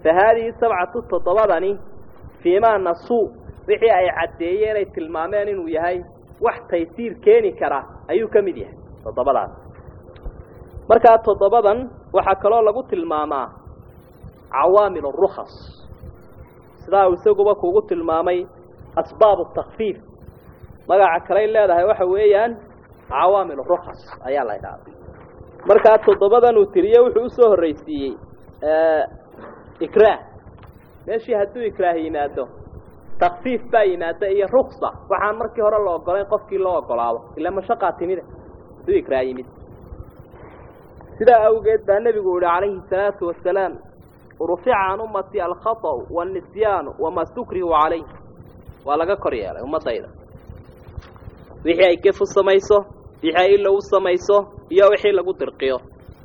fa haadihi sabcatu toddobadani fiimaa nasuu wixii ay caddeeyeen ay tilmaameen inuu yahay wax taysiir keeni kara ayuu ka mid yahay toddobadaas markaa toddobadan waxaa kaloo lagu tilmaamaa cawaamil rukhas sidaa uu isaguba kuugu tilmaamay asbaabu takfiif magaca kaley leedahay waxa weeyaan cawaamil rukhas ayaa la idhaahda markaa toddobadan uu tiriye wuxuu usoo horreysiiyey ikraah meeshii hadduu ikraah yimaado takfiif baa yimaada iyo ruksa waxaan markii hore la ogolayn qofkii loo ogolaado ila mashaqaa timida hadduu ikraah yimid sidaa awgeed baa nebigu yihi calayhi salaatu wasalaam rufica can ummati alkhaطأu wاnisyaanu wamaa stukrihu calayh waa laga kor yeelay ummadayda wixii ay gef u samayso wixii ay ilow u samayso iyo wixii lagu dirqiyo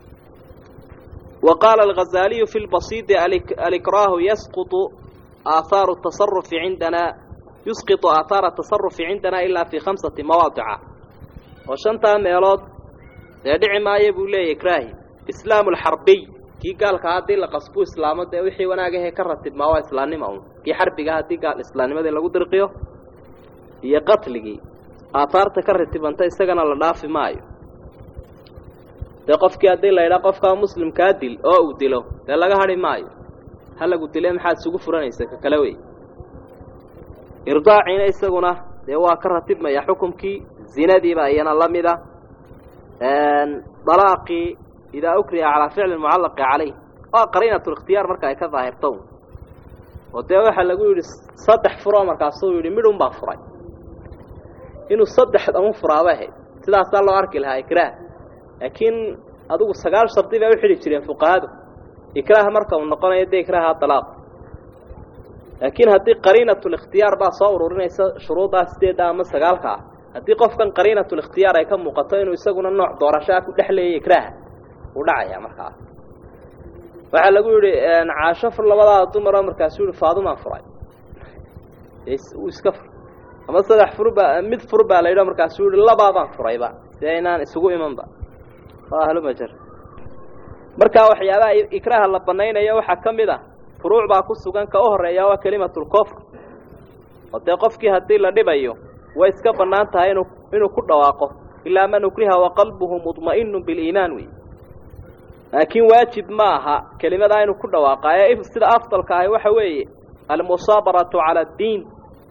wa qaala alghazaaliyu fi lbasiidi alikraahu yasqutu aahaaru tasarufi cindana yusqitu aathaara tasarufi cindana ilaa fii khamsati mawaadica oo shantaa meelood dee dhici maayo buu leeyahy ikraahi islaamu alxarbiy kii gaalka haddii la qasbu islaamo dee wixii wanaagahee ka ratibmaa waa islaamnima un kii xarbiga haddii gaal islaamnimadii lagu dirqiyo iyo qatligii aathaarta ka ratibanta isagana la dhaafi maayo dee qofkii haddii la yidhaha qofkaa muslimkaa dil oo uu dilo dee laga hadhi maayo ha lagu dile maxaad isugu furanaysa ka kale wey irdaaciina isaguna dee waa ka ratibmaya xukumkii zinadiiba iyana la mida dalaaqii idaa ukriha calaa ficli mucallaqi calayh waa qariinatu likhtiyaar marka ay ka daahirto oo dee waxaa lagu yidhi saddex furoo markaasuu yidhi midhun baa furay inuu saddexda un furaaba ahayd sidaasaa loo arki lahaa ikraah laakiin adigu sagaal shardi bay u xidhi jireen fuqahadu ikraah marka uu noqonayo dee ikraaha dalaaq laakiin haddii qariinatulikhtiyaar baa soo ururinaysa shuruuddaa sideedda ama sagaalka ah haddii qofkan qariinatulikhtiyaar ay ka muuqato inuu isaguna nooc doorashaa ku dhex leeyay ikraaha uu dhacaya markaa waxaa lagu yidhi caasho fur labadaada dumaroo markaasuu yihi faadumaan furay uu iska fur ama saddex fur baa mid fur baa la yidho markaasuu yihi labaabaan furayba dee inaan isugu imanba waa ahlumajar markaa waxyaabaha ikraaha la banaynayo waxaa ka mid ah furuuc baa ku sugan ka u horeeya waa kelimatulkofr oo dee qofkii haddii la dhibayo way iska bannaan tahay inu inuu ku dhawaaqo ilaa man ukriha waqalbuhu mudma'inu biliimaan wey laakiin waajib ma aha kelimadaa inuu ku dhawaaqaayo sida afdalka ahi waxa weeye almusaabaratu cala addiin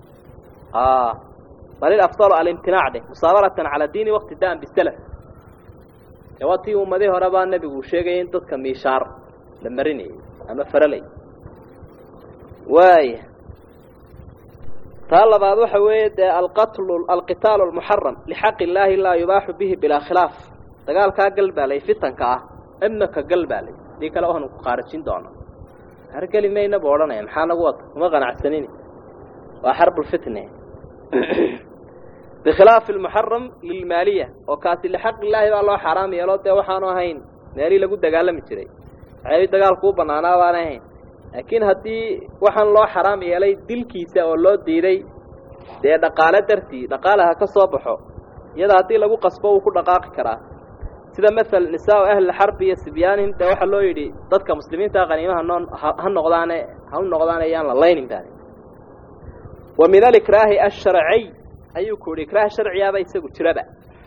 bal ilafdalu alimtinaac dheh musaabaratan cala diini waqtidaan bisalaf ee waa tii ummadii hore baa nebigu sheegaya in dadka miishaar la marinayay ama faralay waaya taa labaad waxa weeye dee alqatlu alqitaalu almuxaram lixaqi illaahi laa yubaaxu bihi bilaa khilaaf dagaalkaa galbaalay fitanka ah imaka galbaalay dii kale waanu ku qaarajin doona hargeli mayna bu odhanaya maxaa nagu wata uma qanacsanin waa xarbulfitne bikhilaafi almuxaram lilmaaliya oo kaasi lixaqi illaahi baa loo xaaraam yeelo dee waxaanu ahayn meelii lagu dagaalami jiray waxyaabii dagaalku u banaanaa baan ahayn laakiin haddii waxaan loo xaraam yeelay dilkiisa oo loo diiday dee dhaqaale dartii dhaqaalaha ka soo baxo iyada haddii lagu qasbo uu ku dhaqaaqi karaa sida maala nisaa ahli xarbi iyo sibyaanihim dee waxaa loo yidhi dadka muslimiinta qaniimaha noo ha noqdaane ha u noqdaane yaan la laynin baani wa min alikraahi asharciy ayuu ku yidhi ikraah sharciyaaba isagu jiraba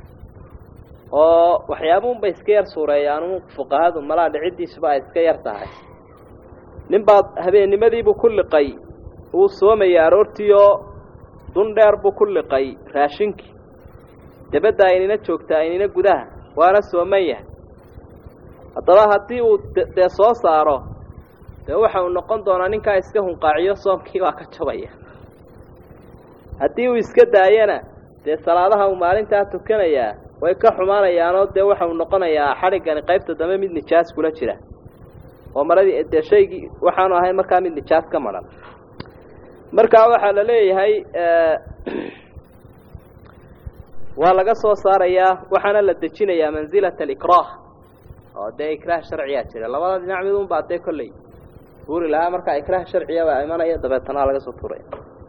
oo waxyaabuunbay iska yar suureeyaan fuqahadu malaa dhiciddiisuba ay iska yar tahay nin baad habeennimadiibuu ku liqay uu soomayay aroortiioo dun dheer buu ku liqay raashinkii dabadda aynina joogtaa aynina gudaha waana sooman yahay haddaba haddii uu dee soo saaro dee waxa uu noqon doonaa ninkaa iska hunqaaciyo soomkii baa ka jabaya haddii uu iska daayana dee salaadaha uu maalintaa tukanayaa way ka xumaanayaanoo dee waxa uu noqonayaa xadhiggani qaybta dambe mid nijaas kula jira oo maradii dee shaygii waxaanu ahay markaa mid nijaas ka maran markaa waxaa la leeyahay waa laga soo saarayaa waxaana la dejinayaa mansilata alikraah oo dee ikraah sharciyaa jira labada dhinac mid un baa dee kolley tuuri lahaa markaa ikraah sharciya baa imanaya dabeetana laga soo tuuraya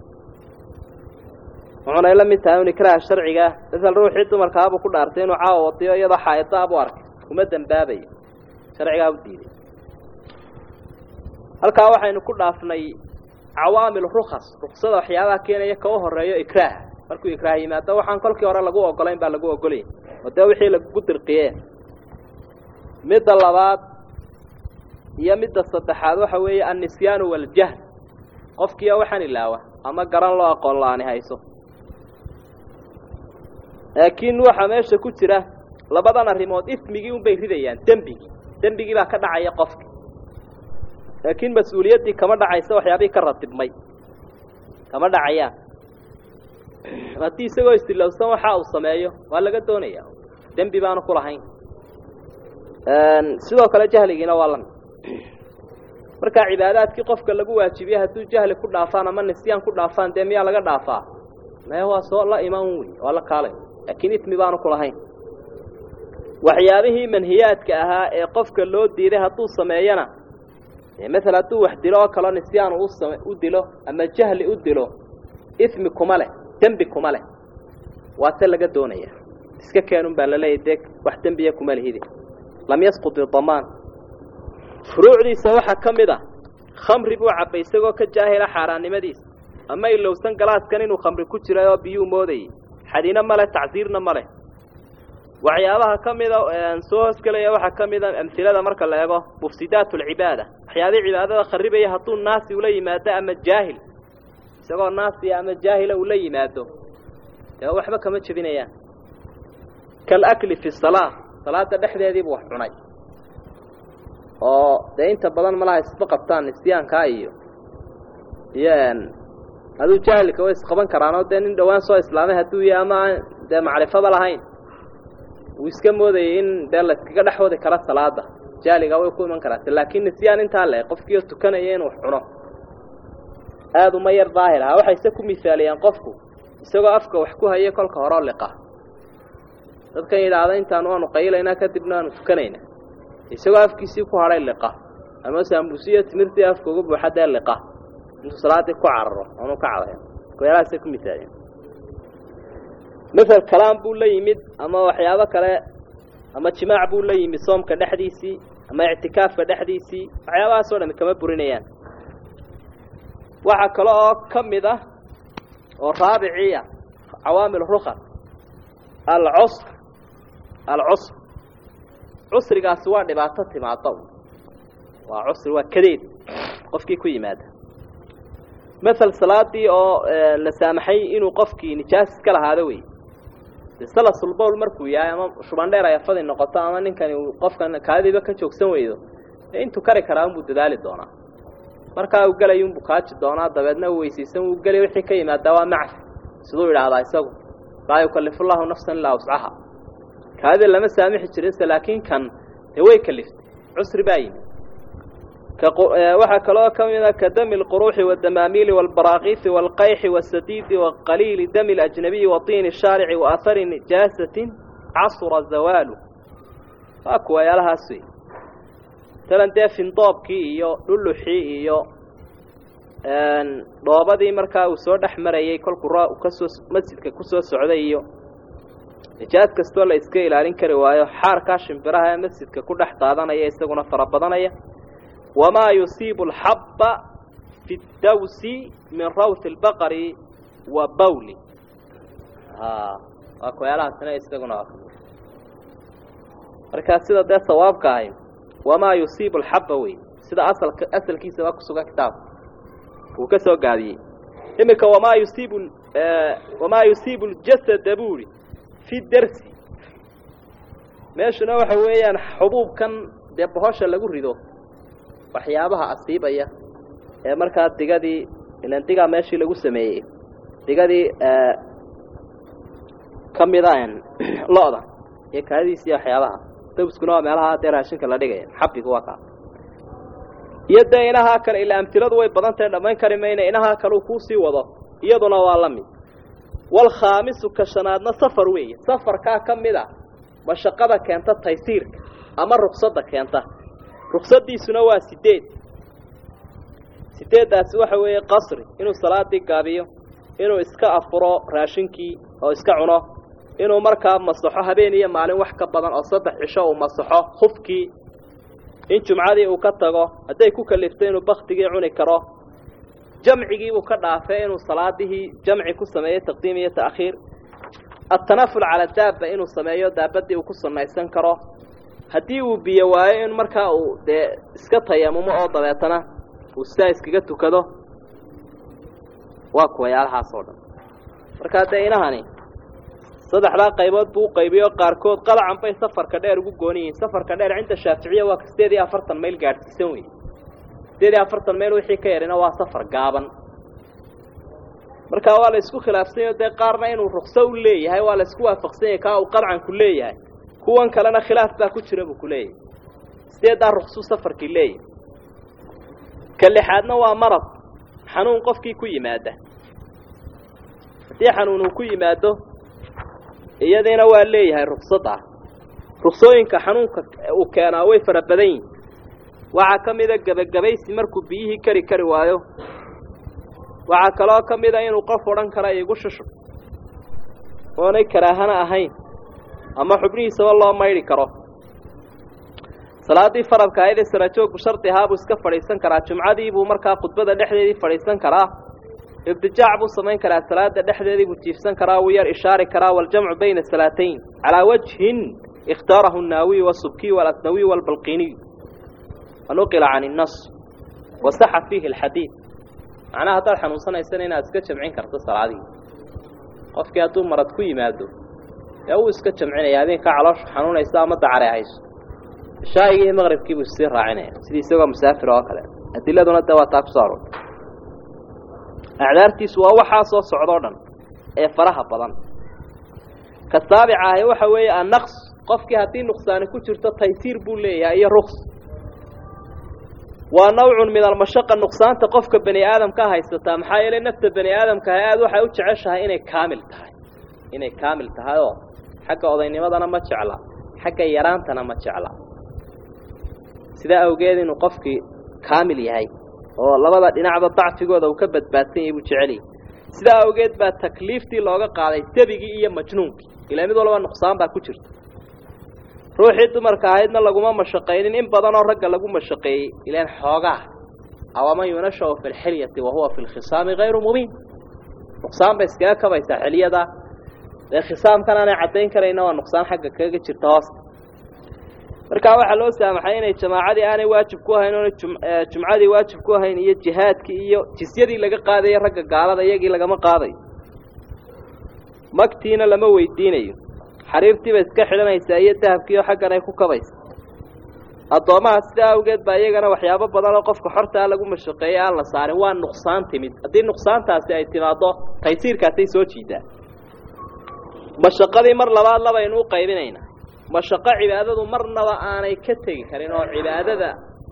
wuxuunay la mid tahay un ikraah sharciga masal ruuxii dumarkaabuu ku dhaartay inuu caawa wadiyo iyadoo xaa'idaa buu arkay kuma dembaabayo sharcigaa u diiday halkaa waxaynu ku dhaafnay cawaamil rukas ruksada waxyaabaha keenaya ka u horeeyo ikraaha markuu ikraah yimaado waxaan kolkii hore lagu ogolayn baa lagu ogolayay oo dee wixii lagu dirqiye midda labaad iyo midda saddexaad waxa weeye annisyaanu waljahl qofkiioo waxaan ilaawa ama garan loo aqoon la-aani hayso laakiin waxaa meesha ku jira labadan arrimood ismigii unbay ridayaan dembigii dembigii baa ka dhacaya qofki laakiin mas-uuliyaddii kama dhacaysa waxyaabihii ka ratibmay kama dhacayaan haddii isagoo istilowsan waxa uu sameeyo waa laga doonaya dembi baanu ku lahayn sidoo kale jahligiina waa lamid markaa cibaadaadkii qofka lagu waajibiyey hadduu jahli ku dhaafaan ama nisyaan ku dhaafaan dee miyaa laga dhaafaa maya waa soo la imaan wey waa la kaalay laakiin ismi baanu ku lahayn waxyaabihii manhiyaadka ahaa ee qofka loo diiday hadduu sameeyana maala hadduu wax dilo oo kaleo nisyaan u dilo ama jahli u dilo ismi kuma leh dembi kuma leh waa se laga doonaya iska keenun baa laleeyahy dee wax dembiya kuma lihidi lam yasqud idamaan furuucdiisa waxaa ka mid a khamri buu cabbay isagoo ka jaahila xaaraannimadiisa ama ilowsan galaaskan inuu khamri ku jiray oo biyuu moodayay xadina ma leh tacsiirna ma leh waxyaabaha ka mida soo hoosgelaya waxaa ka mida amhilada marka la eego mufsidaat alcibaada waxyaabihii cibaadada kharibaya hadduu naasi ula yimaado ama jaahil isagoo naasiya ama jaahila ula yimaado dee waxba kama jebinayaan kalakli fi salaa salaada dhexdeediibu wax cunay oo dee inta badan malaha isba qabtaan nisyaankaa iyo iyo aduu jaahilka way isqaban karaanoo dee nin dhowaan soo islaamay hadduu yahay ama aan dee macrifaba lahayn wuu iska moodayay in dee layskaga dhex wadi karo salaada jaaliga way ku iman karaata laakiin nisyaan intaa le qofkiio tukanaya inuu cuno aada uma yar daahir ahaa waxayse ku misaaliyaan qofku isagoo afka wax ku haya kolka horeo liqa dadkan yidhaahda intaan waanu qaylaynaa kadibna aanu tukanayna isagoo afkiisii ku hadhay liqa ama saamuusiyo timirtii afka uga buuxa dee liqa intuu salaadii ku cararo oonu ka cadayo weelahaasay ku misaaliyaan masel kalaam buu la yimid ama waxyaabo kale ama jimaac buu la yimid soomka dhexdiisii ama ictikaafka dhexdiisii waxyaabahaasoo dhami kama burinayaan waxaa kale oo ka mid ah oo raabiciya cawaamil rukas alcusr alcusr cusrigaasi waa dhibaato timaado waa cusri waa kadeed qofkii ku yimaada masel salaadii oo la saamaxay inuu qofkii nijaas iska lahaado wey de salasulbowl markuu yahay ama shubandheer ay afadi noqoto ama ninkani uu qofkan kaadiba ka joogsan weydo dee intuu kari karaa unbuu dadaali doonaa markaa uu gelay unbuu kaaji doonaa dabeedna uu weysaysan uu gelay wixii ka yimaadaa waa macfi siduu idhaahdaa isagu laa yukallifu llahu nafsan ilaa wuscaha kaadida lama saamixi jirinse laakiin kan dee way kaliftay cusri baa yimid waxaa kaloo ka mida ka dami lquruuxi waddamaamiili waalbaraakiisi waalqayxi wasadiidi waqaliili dami lajnabiyi waطiini shaarici waahari nijaasatin casura zawaalu waa kuwa yaalahaas wey talan dee findoobkii iyo dhuluxii iyo dhoobadii markaa uu soo dhex marayay kolkuu r kasoo masjidka kusoo socday iyo nijaas kastoo la iska ilaalin kari waayo xaarkaa shimbiraha ee masjidka ku dhex daadanaya isaguna fara badanaya wamaa yusiibu alxabba fi ddawsi min rawti albaqari wa bawli waa kuyaalahaasina isaguna waa markaa sida dee sawaabka ahay wamaa yusiibu alxabba wey sida asalka asalkiisa waa kusugan kitaabka uu ka soo gaadiyey iminka wamaa yusiibu wamaa yusiibu ljasada buuri fi darsi meeshuna waxa weeyaan xubuubkan dee bohosha lagu rido waxyaabaha asiibaya ee markaa digadii ilan digaa meeshii lagu sameeyey digadii ka mida lo-da iyo kaadidiis iyo waxyaabaha dawskuna waa meelaha dee raashinka la dhigaya xabigu waa kaa iyo dee inahaa kale ilaa amtiladu way badan tahay dhammayn kari mayna inahaa kale uu kuusii wado iyaduna waa la mid walkhaamisu ka shanaadna safar weeye safarkaa ka mid a mashaqada keenta taysiirka ama ruqsadda keenta ruqsadiisuna waa sideed sideeddaasi waxa weeye qasri inuu salaadii gaabiyo inuu iska afuro raashinkii oo iska cuno inuu markaa masaxo habeen iyo maalin wax ka badan oo saddex cisho uu masaxo hufkii in jumcadii uu ka tago hadday ku kalifto inuu baktigii cuni karo jamcigiibuu ka dhaafay inuu salaadihii jamci ku sameeyo taqdiim iyo ta'khiir atanaful cala daaba inuu sameeyo daabadii uu ku samaysan karo haddii uu biyo waayo in markaa uu dee iska tayamumo oo dabeetana uu sidaa iskaga tukado waa kuwayaalahaas oo dhan markaa dee inahani saddexdaa qaybood buu u qaybiyo qaarkood qalacan bay safarka dheer ugu gooni yihiin safarka dheer cinda shaaficiya waa sideed iyo afartan mayl gaadhsiisan wey sideed iyo afartan mayl wixii ka yarina waa safar gaaban markaa waa la isku khilaafsanyaho dee qaarna inuu rukso u leeyahay waa la isku waafaqsan yahay kaa uu qadcanku leeyahay kuwan kalena khilaaf baa ku jira buu ku leeyahay sideeddaa ruksuu safarkii leeyahay ka lixaadna waa marad xanuun qofkii ku yimaada haddii xanuun uu ku yimaado iyadiina waa leeyahay ruksad ah ruksooyinka xanuunka uu keenaa way fara badan yihin waxaa ka mida gebagabaysi markuu biyihii kari kari waayo waxaa kaloo ka mida inuu qof odhan kara igu shushub oonay karaahana ahayn ama xubnihiisaba loo maydhi karo salaaddii faradka ahaydee sarajoogku shardi ahaa buu iska fadhiisan karaa jumcadii buu markaa khudbada dhexdeedii fadhiisan karaa ibtijaac buu samayn karaa salaada dhexdeedii buu jiifsan karaa wuu yar ishaari karaa waljamcu bayna salaatayn calaa wajhin ikhtaarahu الnaawiy والsubkiy واlasnawiy واlbalqiniy wanuqila can الnas wasaxa fiihi اlxadiid macnaha haddaad xanuunsanaysana inaad iska jamcin karto salaadihii qofkii hadduu marad ku yimaado ee uu iska jamcinaya habeenkaa calooshu xanuunayso ama dacare hayso shaa'igii iyo maqribkii buu sii raacinaya sidii isagoo musaafir oo kale adiladuna dee waa taa ku soo arortay acdaartiisu waa waxaa soo socdoo dhan ee faraha badan ka saabica ahi waxa weeye annaqs qofkii haddii nuqsaani ku jirto taysiir buu leeyahay iyo ruks waa nawcun min almashaqa nuqsaanta qofka bani aadamka haysataa maxaa yeelay nafta bani aadamkaha aada waxay u jeceshahay inay kaamil tahay inay kaamil tahay oo xagga odaynimadana ma jecla xagga yaraantana ma jecla sidaa awgeed inuu qofkii kaamil yahay oo labada dhinacba dacfigooda uu ka badbaadsan yahay buu jecel yahay sidaa awgeed baa takliiftii looga qaaday debigii iyo majnuunkii ilaa mid walba nuqsaan baa ku jirta ruuxii dumarka ahaydna laguma mashaqaynin in badanoo ragga lagu mashaqeeyey ilaan xoogaa awaman yunashau fi lxilyati wa huwa fi lkhisaami hayru mubiin nuqsaan bay iskaga kabaysaa xiliyada dee khisaamkan aanay caddayn karayna waa nuqsaan xagga kaga jirta hoosta markaa waxaa loo saamaxay inay jamaacadii aanay waajib ku ahayn oona jumcadii waajib ku ahayn iyo jihaadkii iyo jisyadii laga qaadayo ragga gaalada iyagii lagama qaadayo magtiina lama weydiinayo xariirtiiba iska xidhanaysaa iyo dahabkiioo xaggan ay ku kabaysa addoomaha sidaa awgeed baa iyagana waxyaabo badan oo qofka xortaa lagu mashaqeeyey aan la saarin waa nuqsaan timid haddii nuqsaantaasi ay timaaddo taysiirkaasay soo jiidaa mashaqadii mar labaad labaynu u qaybinaynaa mashaqo cibaadadu marnaba aanay ka tegi karin oo cibaadada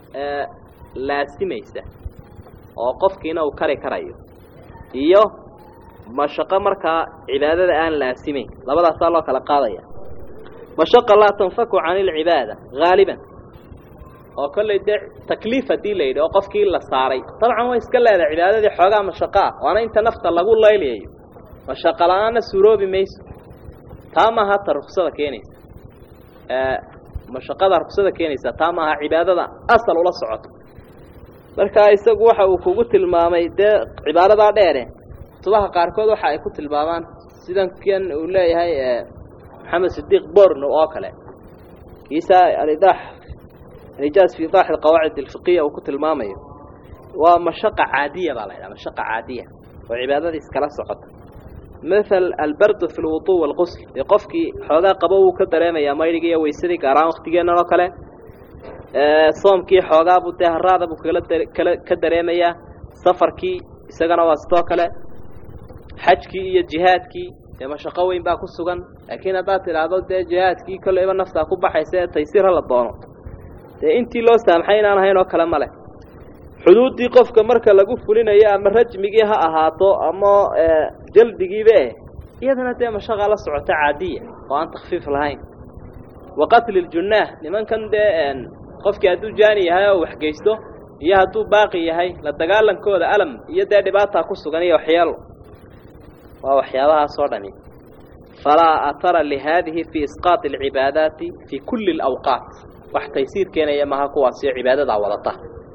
laasimaysa oo qofkiina uu kari karayo iyo mashaqo markaa cibaadada aan laasimayn labadaasaa loo kala qaadaya mashaqa laa tanfaku can ilcibaada haaliban oo kollay dee takliif haddii la yidhi oo qofkii la saaray dabcan way iska leedahay cibaadadii xoogaa mashaqo ah waana inta nafta lagu laylayayo mashaqo la-aanna suuroobi mayso taa maaha ta ruksada keenaysa mashaqada ruksada keenaysa taa maaha cibaadada asal ula socoto markaa isagu waxa uu kugu tilmaamay dee cibaadadaa dheere kutubaha qaarkood waxa ay ku tilmaamaan sidan kan uu leeyahay maxamed sidiiq borno oo kale kiisa alidaax alijaaz fi idaax alqawaacid alfiqiya uu ku tilmaamayo waa mashaqa caadiya baa la yidhaha mashaqa caadiya oo cibaadadii iskala socota mathal albardu fi lwudu walqusl dee qofkii xoogaa qabo wuu ka dareemayaa maydhigii iyo weysadii gaaraan waktigeennan oo kale soomkii xoogaabuu dee haraada buu kala kala ka dareemayaa safarkii isagana waa sidoo kale xajkii iyo jihaadkii dee mashaqo weyn baa ku sugan laakiin haddaad tidhaahdo dee jihaadkii kolleyba naftaa ku baxaysa ee taysiir ha la doono dee intii loo saamxay inaan ahayn oo kale ma leh xuduuddii qofka marka lagu fulinayo ama rajmigii ha ahaato ama jaldigiiba eh iyadana dee mashaqa la socota caadiya oo aan takfiif lahayn wa qatli ljunaah nimankan dee qofkii hadduu jaani yahay oo waxgeysto iyo hadduu baaqi yahay la dagaalankooda alam iyo dee dhibaataa ku sugan iyo waxyeelo waa waxyaabahaas oo dhami falaa atara lihaadihi fi isqaati alcibaadaati fi kulli alawqaat wax taysiir keenaya maaha kuwaasiyo cibaadadaa wadata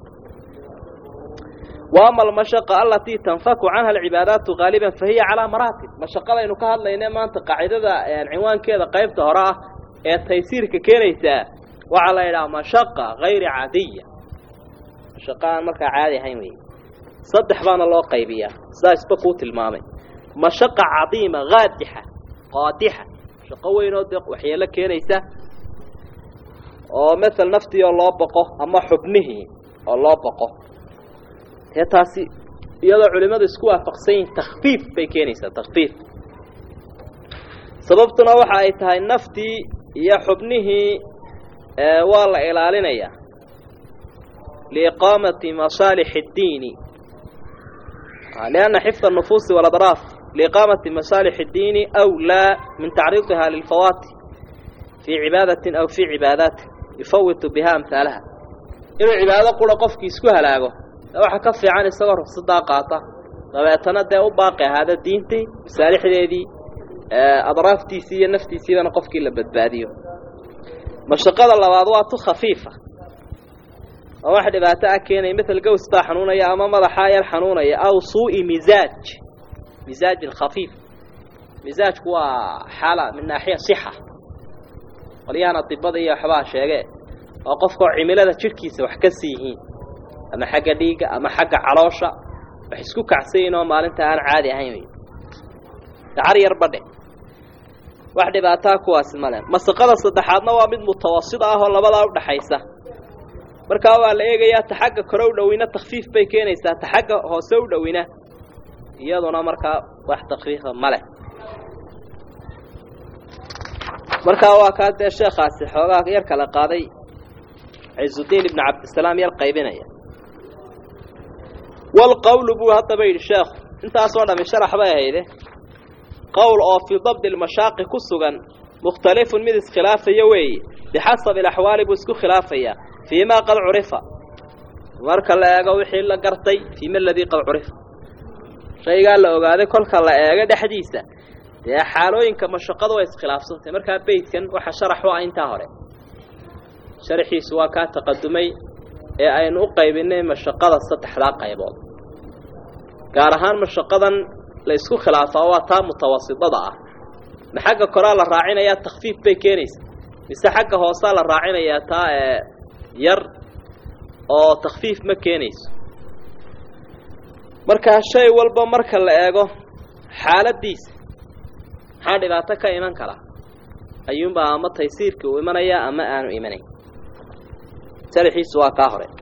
wa ama almashaqa alatii tanfaku canha alcibaadaatu haaliban fa hiya calaa maraatib mashaqadaynu ka hadlayne maanta qaacidada cinwaankeeda qaybta hore ah ee taysiirka keenaysaa waxaa la yidhaha mashaqa hayri caadiya mashaqa aan markaa caadi ahayn wey saddex baana loo qaybiyaa sidaa isba kuu tilmaamay mashaqa cadiima haadixa qaadixa shaqo weyn oo dee waxyeelo keenaysa oo masel naftii oo loo boqo ama xubnihii oo loo boqo dee taasi iyadoo culimmadu isku waafaqsan yihin takfiif bay keenaysaa takfiif sababtuna waxa ay tahay naftii iyo xubnihii waa la ilaalinayaa liiqaamati masaalix اddiini lianna xifda الnufuusi wاladraaf liiqaamati masaalix اddiini أwlaa min tacriidiha lilfawaati fii cibaadatin aw fii cibaadaati yufawitu biha amhaalaha inuu cibaado qura qofkii isku halaago waxa ka fiican isagoo rufsadaa qaata dabeetana dee u baaqi ahaada diintii masaalixdeedii adraaftiisii iyo naftiisiibana qofkii la badbaadiyo mashaqada labaad waa tu khafiifa oo wax dhibaato ah keenaya mael gows baa xanuunaya ama madaxaa yar xanuunaya aw suu'i misaaj misaajin khafiif misaajku waa xaala min naaxiya sixa qolyahan adibada iyo waxbaa sheege oo qofkao cimilada jidhkiisa wax ka sii yihiin ama xagga dhiigga ama xagga caloosha wax isku kacsayin oo maalinta aan caadi ahayn wey dacar yar badhe wax dhibaataa kuwaasi male masaqada saddexaadna waa mid mutawasit ah oo labadaa udhaxaysa markaa waa la eegayaa ta xagga kore u dhowina takfiif bay keenaysaa ta xagga hoose u dhowina iyaduna markaa wax takfiifa male markaa waa kaa dee sheekaasi xoogaa yar kala qaaday cizudiin ibnu cabdisalaam yar qaybinaya walqowlu buu haddaba yidhi sheekhu intaasoo dhami sharax bay ahayde qowl oo fii dabdi lmashaaqi ku sugan mukhtalifun mid iskhilaafaya weeye bixasabi alaxwaali buu isku khilaafayaa fii ma qad curifa marka la eego wixii la gartay fiima aladii qad curifa shaygaa la ogaaday kolka la eego dhexdiisa dee xaalooyinka mashaqadu way iskhilaafsantay markaa beydkan waxa sharax u ah intaa hore sharaxiisu waa kaa taqadumay ee aynu u qaybinay mashaqada saddexdaa qaybood gaar ahaan mashaqadan la isku khilaafaa waa taa mutawasitada ah ma xagga koraa la raacinayaa takfiif bay keenaysa mise xagga hoosaa la raacinayaa taa ee yar oo takfiif ma keenayso markaa shay walba marka la eego xaaladiisa maxaa dhibaato ka iman kara ayuunbaa ama taysiirka uu imanaya ama aanu imanayn sharxiisu waa kaa hore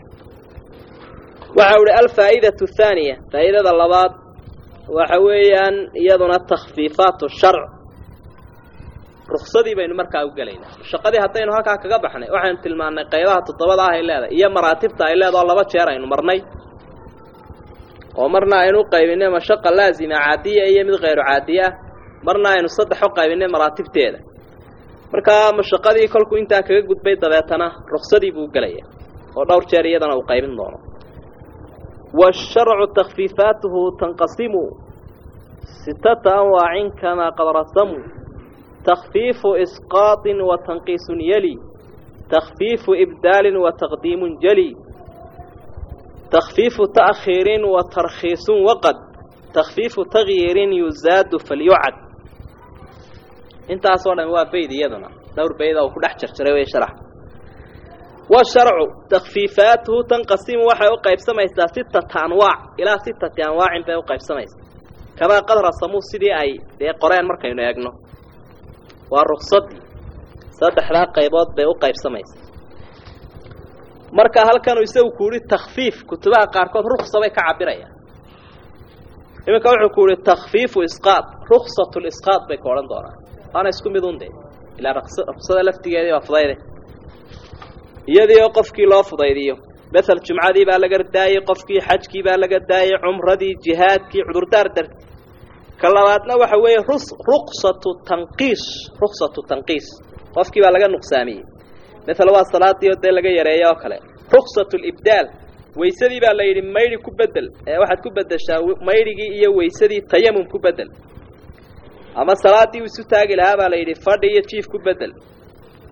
waxa uhi alfaa'idatu athaaniya faa'idada labaad waxa weeyaan iyaduna takhfiifaatu sharc ruksadii baynu markaa u gelaynaa shaqadii haddaynu halkaa kaga baxnay waxaynu tilmaannay qaybaha toddobada ah ay leedahay iyo maraatibta ay leedaho laba jeer aynu marnay oo marna aynu u qaybinay mashaqa laazima caadiya iyo mid khayru caadiye ah marna aynu saddex u qaybinay maraatibteeda markaa mashaqadii kolkuu intaa kaga gudbay dabeetana ruksadii buu gelaya oo dhowr jeer iyadana uu qaybin doono waasharcu takhfiifaatuhu tanqasimu sitata anwaacin kamaa qad rasamuu takhfiifu isqaaطin wa tanqiisun yali takhfiifu ibdaalin wa taqdiimun jali takhfiifu ta'khiirin wa tarkhiisun waqad takhfiifu tagyiirin yuzaadu falyucad intaasoo dhan waa bayd iyaduna dhowr bayda uu ku dhex jarjaray way sharax washarcu takfiifaatuhu tanqasimu waxay u qaybsamaysaa sitata anwaac ilaa sitati anwaacin bay u qaybsamaysaa kamaa qad rasamuu sidii ay dee qoreen markaynu eegno waa ruksadii saddexdaa qaybood bay u qaybsamaysaa marka halkanuu isagu ku yihi takfiif kutubaha qaarkood ruksa bay ka cabirayaan iminka wuxuu ku yihi takfiifu isqaad ruksat lisqaad bay ka odhan doonaan waana isku mid un de ilaa ruksada laftigeedii baa fudayde iyadii oo qofkii loo fudaydiyo mael jumcadii baa laga daayey qofkii xajkii baa laga daayey cumradii jihaadkii cudurdaar darti ka labaadna waxa weeye ruksatu tanqiis ruksatu tanqiis qofkii baa laga nuqsaamiyey mael waa salaadii oo dee laga yareeyo oo kale ruksatu libdaal waysadii baa la yidhi maydhi ku bedel ee waxaad ku bedeshaa maydhigii iyo waysadii tayamum ku bedel ama salaadii uu isu taagi lahaa baa la yidhi fadhi iyo jiif ku bedel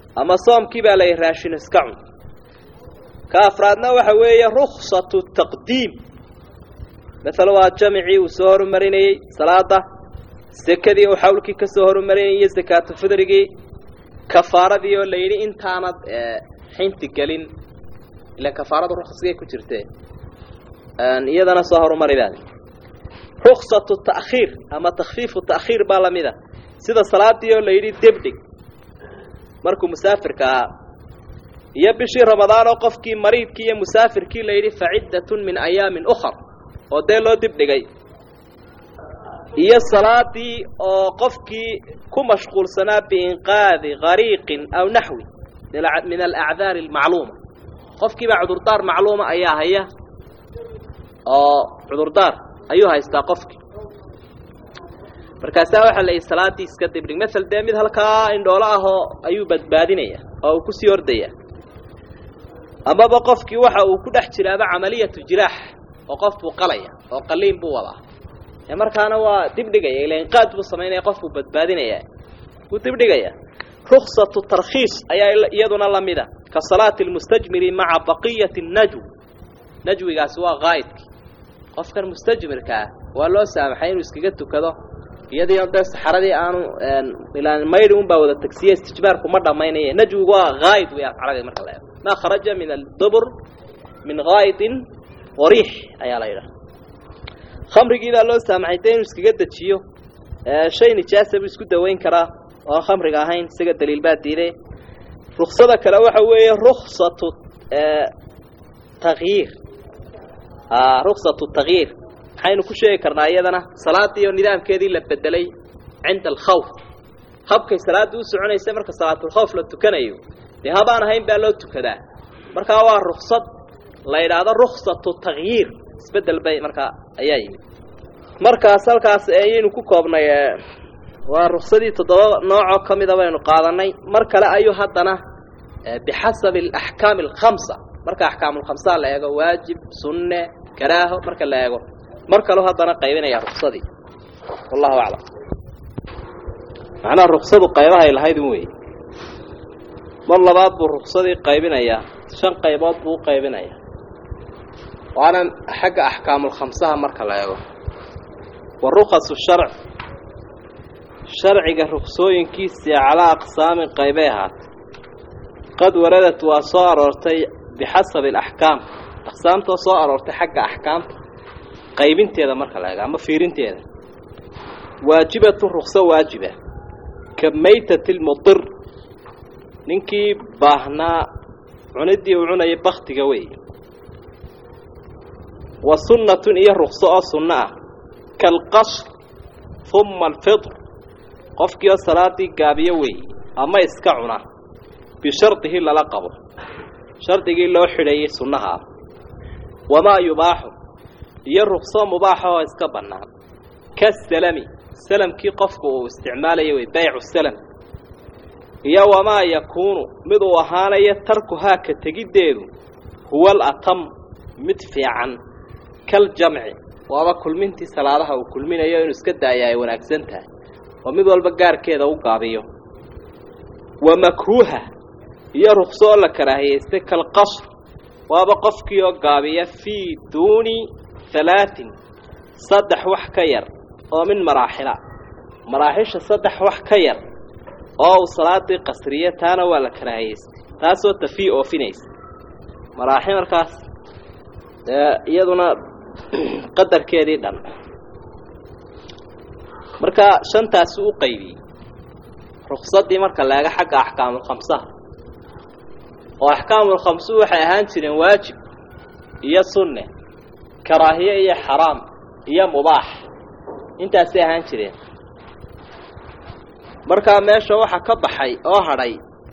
ama soomkii baa layihi raashin iska cun ka afraadna waxa weeye ruksatu taqdiim maala waa jamicii uu soo horumarinayey salaada sekadii uu xawlkii ka soo horumarinayay iyo sakaatu fidrigii kafaaradii oo la yidhi intaanad xinti gelin ilan kafaaradu ruksgay ku jirtee iyadana soo horumari baad ruksatu ta'khiir ama takfiifu ta'khiir baa lamida sida salaadii oo la yidhi debdhig markuu musaafirka ahaa iyo bishii ramadaan oo qofkii mariidkii iyo musaafirkii la yidhi faciddatun min ayaamin ukhar oo dee loo dibdhigay iyo salaadii oo qofkii ku mashquulsanaa biinqaadi gariiqin aw naxwi min alacdaari almacluuma qofkiibaa cudurdaar macluuma ayaa haya oo cudurdaar ayuu haystaa qofkii markaasaa waxaa la yidhi salaaddii iska dibdhig masel dee mid halkaa indhoolo ahoo ayuu badbaadinaya oo uu kusii ordaya amaba qofkii waxa uu ku dhex jiraaba camaliyatu jiraax oo qof buu qalaya oo qaliin buu wadaa ee markaana waa dibdhigaya ila inqaad buu samaynaya qof buu badbaadinaya wuu dibdhigaya ruksatu tarkhiis ayaa iyaduna lamida ka salaati lmustajmiri maca baqiyati najw najwigaasi waa qaa'idkii qofkan mustajmirkaa waa loo saamaxay inuu iskaga tukado iyadii dee saxaradii aanu ilaan maydhi un baa wada tagsiye istijbaarku ma dhammaynaya najwigu waa qaa'id wey afcaradii marka la eego maa kharaja min aldubur min qaa'idin wariix ayaa la yidhaha khamrigii baa loo saamaxay dee inuu iskaga dejiyo shay nijaasa buu isku dawayn karaa oo khamriga ahayn isaga daliil baa diiday ruksada kale waxa weeye ruksatu takyiir ruksatu takyiir maxaynu ku sheegi karnaa iyadana salaadii oo nidaamkeedii la bedelay cinda alkhawf habkay salaadii u soconaysay marka salaatulkhawf la tukanayo dee habaan ahayn baa loo tukadaa markaa waa ruksad la yidhaahdo ruksatu takyiir isbedel bay markaa ayaa yimid markaas halkaas ayaynu ku koobnay waa ruksadii toddoba noocoo ka mida baynu qaadanay mar kale ayuu haddana bixasabi alaxkaami alkhamsa marka axkaamulkhamsaa la eego waajib sunne karaaho marka la eego mar kaleu haddana qaybinaya ruksadii wallahu aclam macnaha ruksadu qaybahay lahayd un wey mar labaad buu ruksadii qaybinayaa shan qaybood buu u qaybinayaa waana xagga axkaamulkhamsaha marka la eego wa rukasu sharc sharciga ruksooyinkiisii calaa aqsaamin qaybay ahaatay qad waradat waa soo aroortay bixasabi alaxkaam aqsaamtoo soo aroortay xagga axkaamta qaybinteeda marka la eego ama fiirinteeda waajibatu rukso waajiba ka maytati lmudir ninkii baahnaa cuniddii uu cunayay baktiga wey wa sunnatun iyo rukso oo sunno ah kaalqasr humma alfitr qofkii oo salaadii gaabiyo weeye ama iska cuna bishardihi lala qabo shardigii loo xidhayay sunnahaa wamaa yubaaxu iyo rukso mubaaxa oo iska bannaan kasalami salamkii qofku uu isticmaalaya wey baycu salam iyo wamaa yakuunu mid uu ahaanayo tarkuhaa ka tegiddeedu huwa alatam mid fiican kaljamci waaba kulmintii salaadaha uu kulminayo inuu iska daaya ay wanaagsan tahay oo mid walba gaarkeeda u gaabiyo wa makruuha iyo rukso oo la karaahiyaystay kalqasr waaba qofkii oo gaabiya fii duuni halaatin saddex wax ka yar oo min maraaxila maraaxisha saddex wax ka yar oo uu salaadii qasriyo taana waa la karaahiyaystay taasoo tafii oofinaysa maraaxil markaas iyaduna qadarkeedii dhan marka shantaasi u qaybiyey ruksadii marka laega xagga axkaamulkhamsaha oo axkaamulkhamsuhu waxay ahaan jireen waajib iyo sunne karaahiye iyo xaraam iyo mubaax intaasay ahaan jireen markaa meesha waxaa ka baxay oo hadhay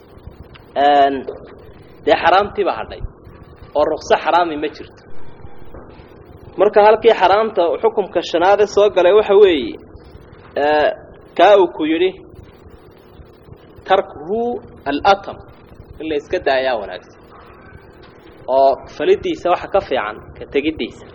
dee xaraamtiiba hadhay oo rukso xaraami ma jirto marka halkii xaraamta xukumka shanaade soo galay waxa weeye kaa uu ku yidhi tarkuhu alatam in la iska daayaa wanaagsan oo falidiisa waxa ka fiican ka tegiddiisa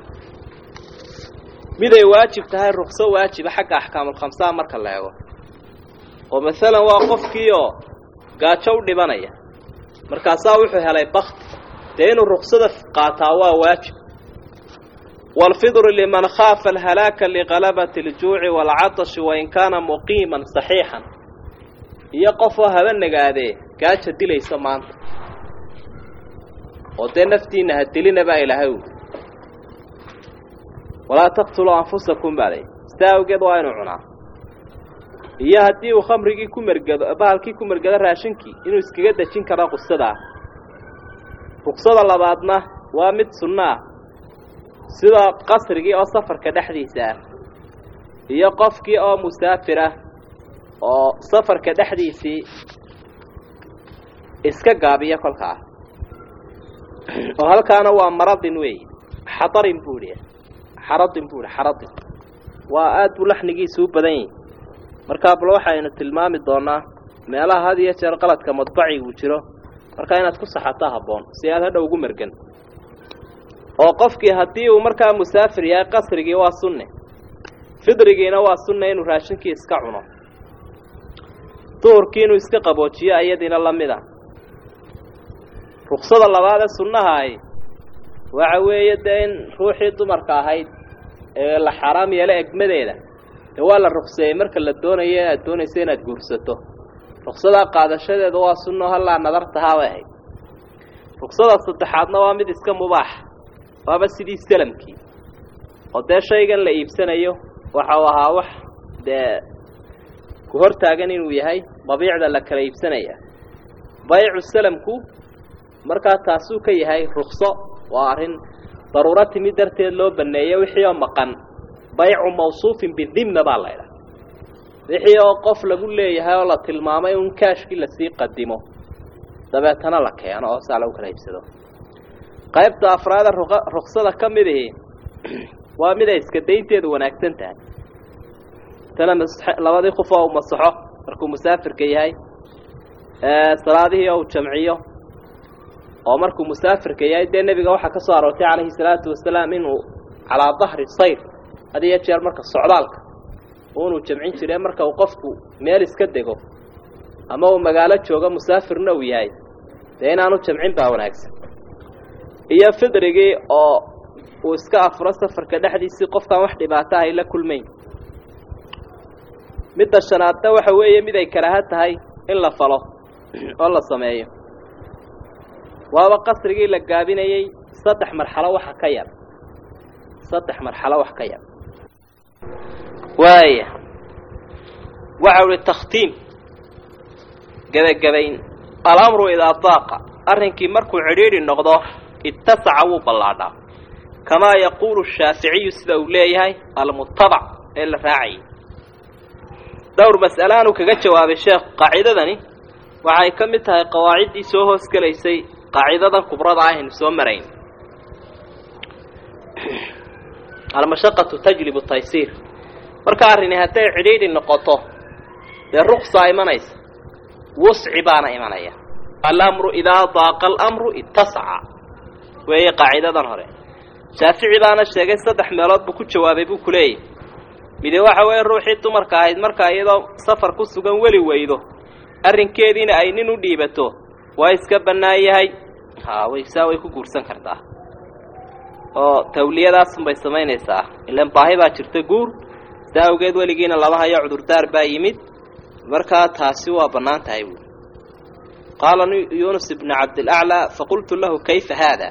miday waajib tahay rukso waajiba xagga axkaamulkhamsaha marka la eego oo masalan waa qofkii oo gaajo u dhibanaya markaasaa wuxuu helay bakti dee inuu ruksada qaataa waa waajib waalfidru liman khaafa alhalaaka liqalabati aljuuci waalcatashi wain kaana muqiiman saxiixan iyo qofoo haba nagaadee gaaja dilaysa maanta oo dee naftiinna ha dilina baa ilaahay uli walaa taqtuluu anfusakum baaday sidaa awgeed waa inuu cunaa iyo haddii uu khamrigii ku mergado bahalkii ku mergado raashinkii inuu iskaga dejin karo qusadaa ruksada labaadna waa mid sunno ah sida qasrigii oo safarka dhexdiisa ah iyo qofkii oo musaafir ah oo safarka dhexdiisii iska gaabiya kolkaa oo halkaana waa maradin weeye xadarin buu idhi xaradin buu idhi xaradin waa aad buu laxnigiisu u badan yahi markaa bal waxaynu tilmaami doonaa meelaha had iyo jeer qaladka madbaciguu jiro markaa inaad ku saxataa habboon si aad hadha ugu mergan oo qofkii haddii uu markaa musaafir yahay qasrigii waa sunne fidrigiina waa sunne inuu raashinkii iska cuno duhurkii inuu iska qaboojiyo ayadiina la mid a ruksada labaad ee sunnahaay waxa weeye dee in ruuxii dumarka ahayd ee la xaaraam yeelo egmadeeda dee waa la rukseeyey marka la doonayo inaad doonayso inaad guursato ruksadaa qaadashadeeda waa sunno hallaa nadartahaa bay ahayd ruksada saddexaadna waa mid iska mubaax waaba sidii salamkii oo dee shaygan la iibsanayo waxau ahaa wax dee ku hor taagan inuu yahay dabiicda la kala iibsanaya baycu salamku markaa taasuu ka yahay rukso waa arrin daruuro timi darteed loo baneeyo wixii oo maqan baycu mawsuufin bidimna baa laydhaha wixii oo qof lagu leeyahay oo la tilmaamay un kaashkii lasii qadimo dabeetana la keeno oo saa lagu kala iibsado qaybta afraada ruksada ka mid ihi waa mid ay iska daynteedu wanaagsan tahay tana labadii qof oo u masaxo markuu musaafirka yahay salaadihii oo u jamciyo oo markuu musaafirka yahay dee nebiga waxaa ka soo aroortay calayhi salaatu wasalaam inuu calaa dahri sayr had iyo jeer marka socdaalka unuu jamcin jire marka uu qofku meel iska dego ama uu magaalo joogo musaafirna uu yahay dee inaanu jamcin baa wanaagsan iyo fidrigii oo uu iska afuro safarka dhexdiisii qofkaan wax dhibaato ahay la kulmayn midda shanaadna waxa weeye mid ay karaaha tahay in la falo oo la sameeyo waaba qasrigii la gaabinayey saddex marxalo waxa ka yar saddex marxalo wax ka yar waaya waxa uhi takhtiim gebagabayn alamru idaa daaqa arrinkii markuu cidhiidhi noqdo ittasaca wuu ballaadhaa kamaa yaquulu shaaficiyu sida uu leeyahay almutabac ee la raacayay dhowr mas'alaanuu kaga jawaabay sheekhu qaacidadani waxay ka mid tahay qawaaciddii soo hoos gelaysay qaacidadan kubrada ah aynu soo marayn almashaqatu tajlibu taysiir marka arrini hadday cidhiidhi noqoto dee ruksaa imanaysa wusci baana imanaya alamru idaa daaqa alamru ittasaca weeye qaacidadan hore shaafici baana sheegay saddex meelood buu ku jawaabay buu ku leeyahy mide waxa weeye ruuxii dumarka ahayd markaa iyadoo safar ku sugan weli weydo arrinkeediina ay nin u dhiibato waa iska bannaan yahay haa way saa way ku guursan kartaa oo tawliyadaasunbay samaynaysaa ilaan baahi baa jirta guur saa awgeed weligiina laba hayo cudurdaar baa yimid markaa taasi waa bannaan tahay buui qaala yuunus ibnu cabdilaclaa faqultu lahu kayfa haada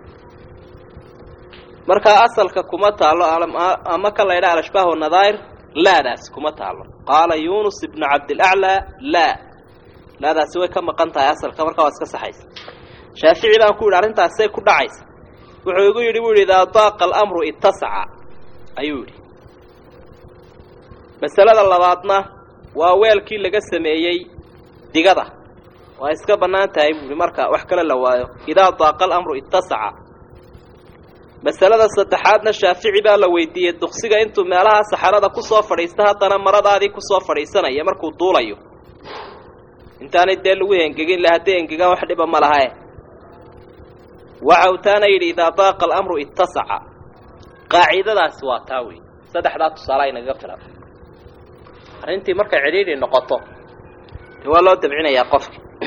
markaa asalka kuma taallo ama ka laydha alashbaah wanadaa'ir laadaasi kuma taallo qaala yuunus ibnu cabdilaclaa laa laadaasi way ka maqan tahay asalka markaa waa iska saxaysa shaafici baan ku yidhi arrintaasay ku dhacaysa wuxuu igu yidhi buu yidhi idaa daaqa alamru ittasaca ayuu yidhi masalada labaadna waa weelkii laga sameeyey digada waa iska bannaan tahay buuhi marka wax kale la waayo idaa daaqa alamru ittasaca masalada saddexaadna shaafici baa la weydiiyey duksiga intuu meelaha saxarada ku soo fadhiista haddana maradaadii ku soo fadhiisanaya markuu duulayo intaanay dee lagu engegin la hadday engegaan wax dhiba ma lahae waxa uu taana yidhi idaa daaqa alamru ittasaca qaacidadaasi waa taa wey saddexdaa tusaale aynaga filan arrintii markay cidhiidhi noqoto dee waa loo dabcinayaa qofki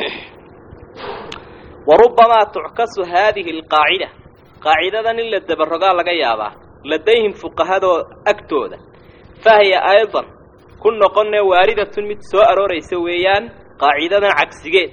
warubamaa tuckasu haadihi alqaacida qaacidadan in la dabarogaa laga yaabaa ladayhim fuqahadoo agtooda fahiya aydan ku noqonee waaridatun mid soo arooraysa weeyaan qaacidadan cagsigeed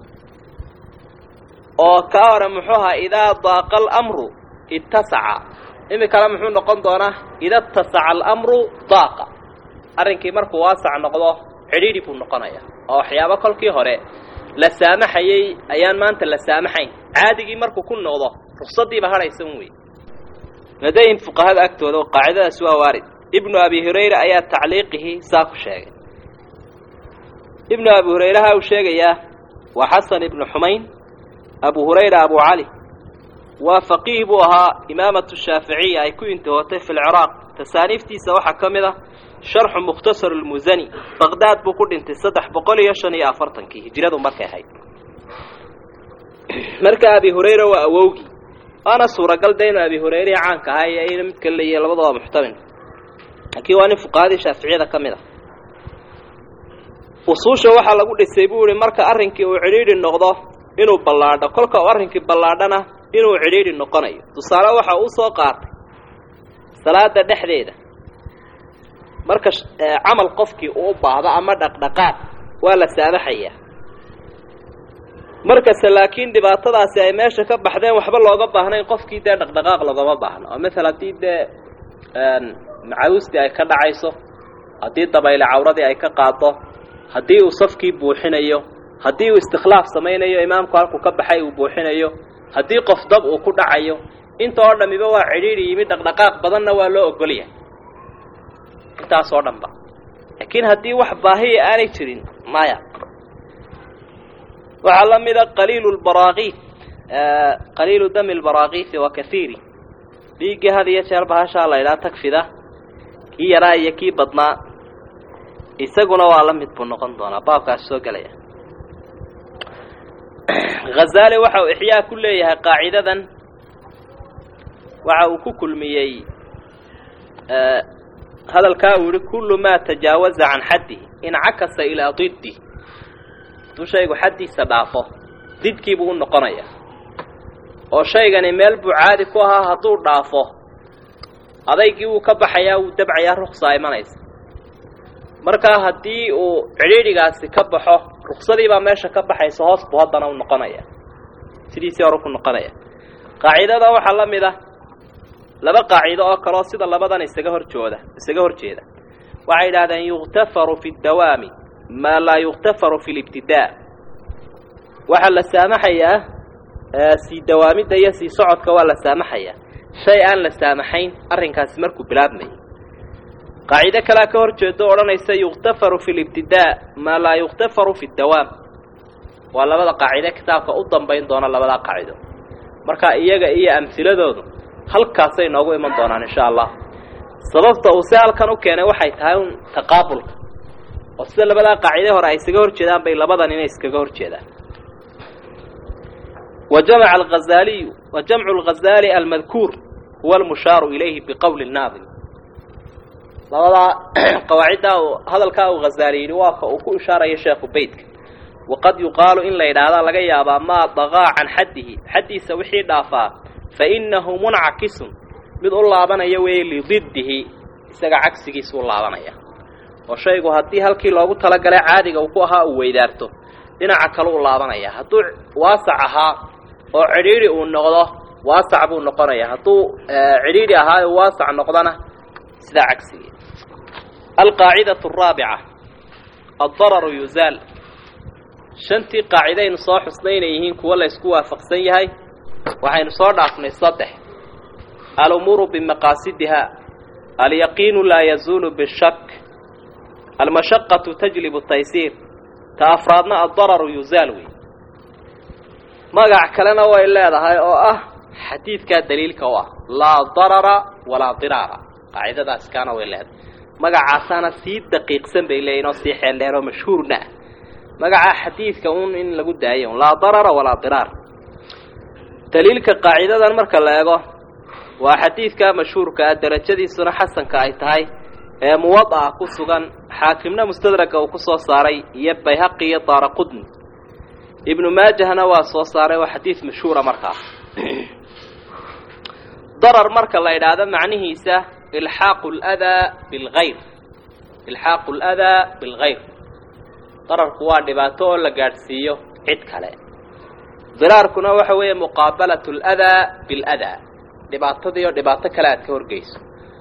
oo kaa hore muxuu ahaa idaa daaqa alamru ittasaca iminkana muxuu noqon doonaa ida ittasaca alamru daaqa arrinkii markuu waasac noqdo cidhiidhi buu noqonaya oo waxyaabo kolkii hore la saamaxayey ayaan maanta la saamaxayn caadigii markuu ku noqdo ruksadiiba hadhaysan wey ladayhim fuqahada agtooda oo qaacidadaas waa waarid ibnu abi hurayra ayaa tacliiqihii saa ku sheegay ibnu abi hurayraha uu sheegayaa waa xasan ibnu xumayn abu hurayra abu cali waa faqiih buu ahaa imaamatu shaaficiya ay ku intihootay fi lciraaq tasaaniiftiisa waxaa ka mid ah sharxu mukhtasar lmusani baqdaad buu ku dhintay saddex boqol iyo shan iyo afartankii hijradu markay ahayd marka abi hurayra waa awowgii waana suuragal de inu abi hurayre caanka ahaa iyo ina mid kale leeyahy labada waa muxtamil laakiin waa nin fuqahadii shaaficiyada ka mid ah usuusha waxaa lagu dhisay buu ihi marka arrinkii uu cidhiidhi noqdo inuu ballaadho kolka uu arrinkii ballaadhana inuu cidhiidhi noqonayo tusaale waxa uu soo qaatay salaada dhexdeeda marka camal qofkii uu u baahdo ama dhaqdhaqaaq waa la saamaxayaa markase laakiin dhibaatadaasi ay meesha ka baxdeen waxba looga baahnayn qofkii dee dhaqdhaqaaq loogama baahno oo masala haddii dee macawistii ay ka dhacayso haddii dabayle cawradii ay ka qaado haddii uu safkii buuxinayo haddii uu istikhlaaf samaynayo imaamku halkuu ka baxay uu buuxinayo haddii qof dab uu ku dhacayo inta oo dhamiba waa cidhiidhi yimid dhaqdhaqaaq badanna waa loo ogolyahay intaas oo dhan ba laakiin haddii wax baahiya aanay jirin maya waxaa la mida qaliilu lbaraakiif qaliilu dami lbaraakiifi wa kaiiri dhiiggii had iyo jeer bahashaa la ydhaha tagfida kii yaraa iyo kii badnaa isaguna waa la mid buu noqon doonaa baabkaas soo gelaya hazaali waxa uu ixyaa ku leeyahay qaacidadan waxa uu ku kulmiyey hadalkaa uu yihi kullu maa tajaawaza can xaddihi incakasa ilaa diddi hadduu shaygu xaddiisa dhaafo didkiibuu u noqonaya oo shaygani meel buu caadi ku ahaa hadduu dhaafo adaygii wuu ka baxayaa wuu dabcayaa ruksaa imanaysa markaa haddii uu cidhiidhigaasi ka baxo ruksadii baa meesha ka baxaysa hoos buu haddana u noqonaya sidiisii hore ku noqonaya qaacidada waxaa la mid ah laba qaacido oo kaleo sida labadan isaga horjooda isaga hor jeeda waxay yidhahdeen yukhtafaru fi dawaami maa laa yukhtafaru fi libtidaa waxaa la saamaxayaa sii dawaamidda iyo sii socodka waa la saamaxayaa shay aan la saamaxayn arrinkaasi markuu bilaabmayay qaacido kalea ka hor jeedo odhanaysa yukhtafaru fi libtidaa maa laa yukhtafaru fi dawaam waa labada qaacide kitaabka u dambayn doona labadaa qaacido marka iyaga iyo amhiladoodu halkaasay noogu iman doonaan insha allah sababta uu se halkan u keenay waxay tahay un taqaabulka oo sida labadaa qaacide hore ay isaga hor jeedaan bay labadan inay iskaga hor jeedaan وجمع الغزالي وجمع الغزالي المذكور هو المشار إليه بقول الناظم لبدا قواعد هذا الكاو غزالي وافق وكو إشارة يا شيخ بيتك وقد يقال إن لا يدعى لغا يابا ما ضغى عن حده حدي سوحي دافا فإنه منعكس mid u laabanaya weeye lididdihi isaga cagsigiisa u laabanaya oo shaygu haddii halkii loogu talagalay caadiga uu ku ahaa uu weydaarto dhinaca kale u laabanaya hadduu waasac ahaa oo cidhiidhi uu noqdo waasac buu noqonaya hadduu cidhiidhi ahaa uu waasac noqdona sidaa cagsigii alqaacidatu araabica addararu yuzaal shantii qaacidaynu soo xusnay inay yihiin kuwo la ysku waafaqsan yahay waxaynu soo dhaafnay saddex alumuuru bimaqaasidiha alyaqiinu laa yazuulu bishak almashaqatu tajlibu taysiir ta afraadna addararu yuzaal wey magac kalena way leedahay oo ah xadiidkaa daliilka u ah laa darara walaa diraara qaacidadaas kaana way leedahay magacaasaana sii daqiiqsan bay leeyihin oo sii xeeldheer oo mashhuurna ah magacaa xadiidka un in lagu daayo laa darara walaa diraar daliilka qaacidadan marka la eego waa xadiidka mashhuurka ah derajadiisuna xasanka ay tahay ee muwada'a ku sugan xaakimna mustadraga uu ku soo saaray iyo bayhaqi iyo daara qudni ibnu maajahna waa soo saaray waa xadiid mashhuura markaa darar marka la idhaahdo macnihiisa ilxaaqu ladaa bilgayr ilxaaqu ladaa bilgayr dararku waa dhibaato oo la gaadhsiiyo cid kale diraarkuna waxa weeye muqaabalatu ladaa biladaa dhibaatadii oo dhibaato kale aad ka horgeyso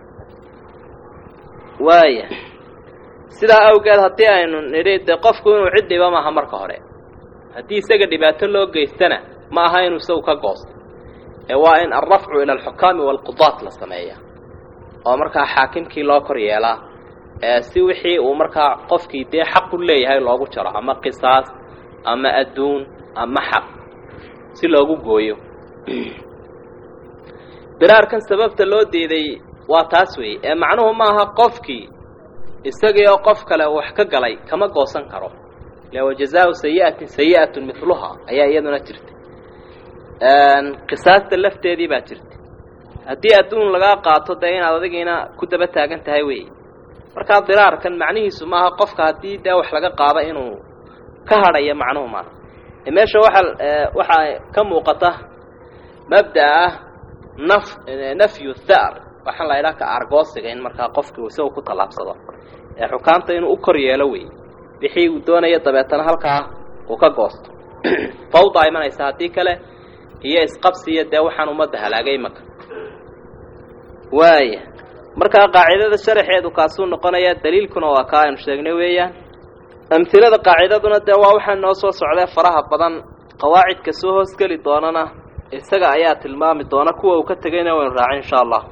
waaya sidaa awgeed haddii aynu nidhi dee qofku inuu cid dhiba maaha marka hore haddii isaga dhibaato loo geystana ma aha inuu isagu ka goosto ee waa in alrafcu ila alxukaami waalqudaat la sameeya oo markaa xaakimkii loo kor yeelaa si wixii uu markaa qofkii dee xaq u leeyahay loogu jaro ama qisaas ama adduun ama xaq si loogu gooyo diraarkan sababta loo diiday waa taas weeye ee macnuhu ma aha qofkii isagii oo qof kale wax ka galay kama goosan karo le wajazaau sayi'atin sayi'atun miluhaa ayaa iyaduna jirta qisaasta lafteedii baa jirta haddii adduun lagaa qaato dee inaad adigiina ku daba taagan tahay wey markaa diraarkan macnihiisu maaha qofka haddii dee wax laga qaado inuu ka hadhayo macnuhu maaha meesha waxa waxaa ka muuqata mabda'a ah naf nafyu thar waxaan la idhaha ka argoosiga in markaa qofkii isagu ku tallaabsado ee xukaamta inuu u kor yeelo wey wixii uu doonayo dabeetana halkaa uu ka goosto fawdaa imanaysa haddii kale iyo isqabsiya dee waxaan ummadda halaagay imaka waaya markaa qaacidada sharaxeedu kaasuu noqonaya daliilkuna waa kaa aynu sheegnay weeyaan amhilada qaacidaduna dee waa waxaa noo soo socdee faraha badan qawaacidka soo hoosgeli doonana isaga ayaa tilmaami doona kuwa uu ka tegayna waynu raacin insha allah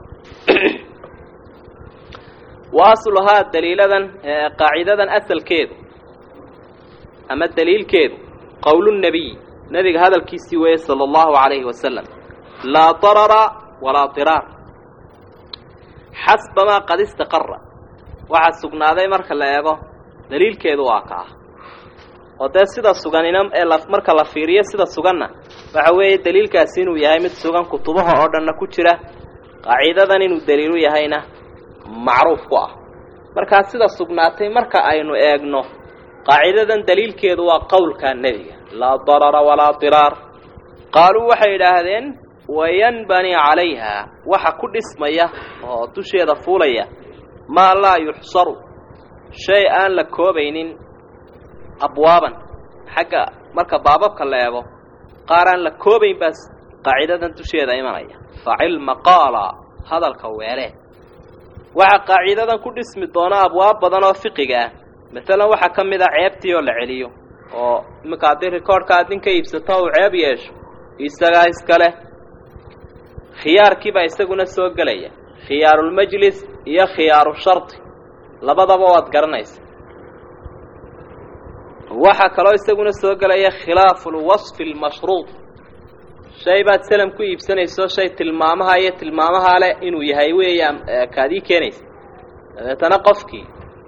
wa asluhaa daliiladan qaacidadan asalkeedu ama daliilkeedu qowlunebiy nebiga hadalkiisii weeye sala allahu calayhi wasalam laa darara walaa diraar xasbamaa qad istaqara waxaa sugnaaday marka la eego daliilkeedu waa ka ah oo dee sida suganina ee marka la fiiriyo sida suganna waxa weeye daliilkaasi inuu yahay mid sugan kutubaha oo dhanna ku jira qaacidadan inuu daliilu yahayna macruuf ku ah markaa sida sugnaatay marka aynu eegno qaacidadan daliilkeedu waa qowlka nebiga laa darara walaa diraar qaaluu waxay idhaahdeen wayanbani calayha waxa ku dhismaya oo dusheeda fuulaya maa laa yuxsaru shay aan la koobaynin abwaaban xagga marka baababka la eego qaar aan la koobayn baas qaacidadan dusheeda imanaya facilma qaala hadalka weelee waxaa qaacidadan ku dhismi doona abwaab badan oo fiqiga ah masalan waxaa ka mid ah ceebtii oo la celiyo oo iminka haddii rikoorhka aad nin ka iibsato uu ceeb yeesho isagaa iskale khiyaarkiibaa isaguna soo gelaya khiyaarulmajlis iyo khiyaaru shardi labadaba waad garanaysa waxaa kaloo isaguna soo gelaya khilaafu lwasfi almashruud shay baad salam ku iibsanayso shay tilmaamaha iyo tilmaamahaa leh inuu yahay weeyaan kaadii keenaysa dabeetana qofkii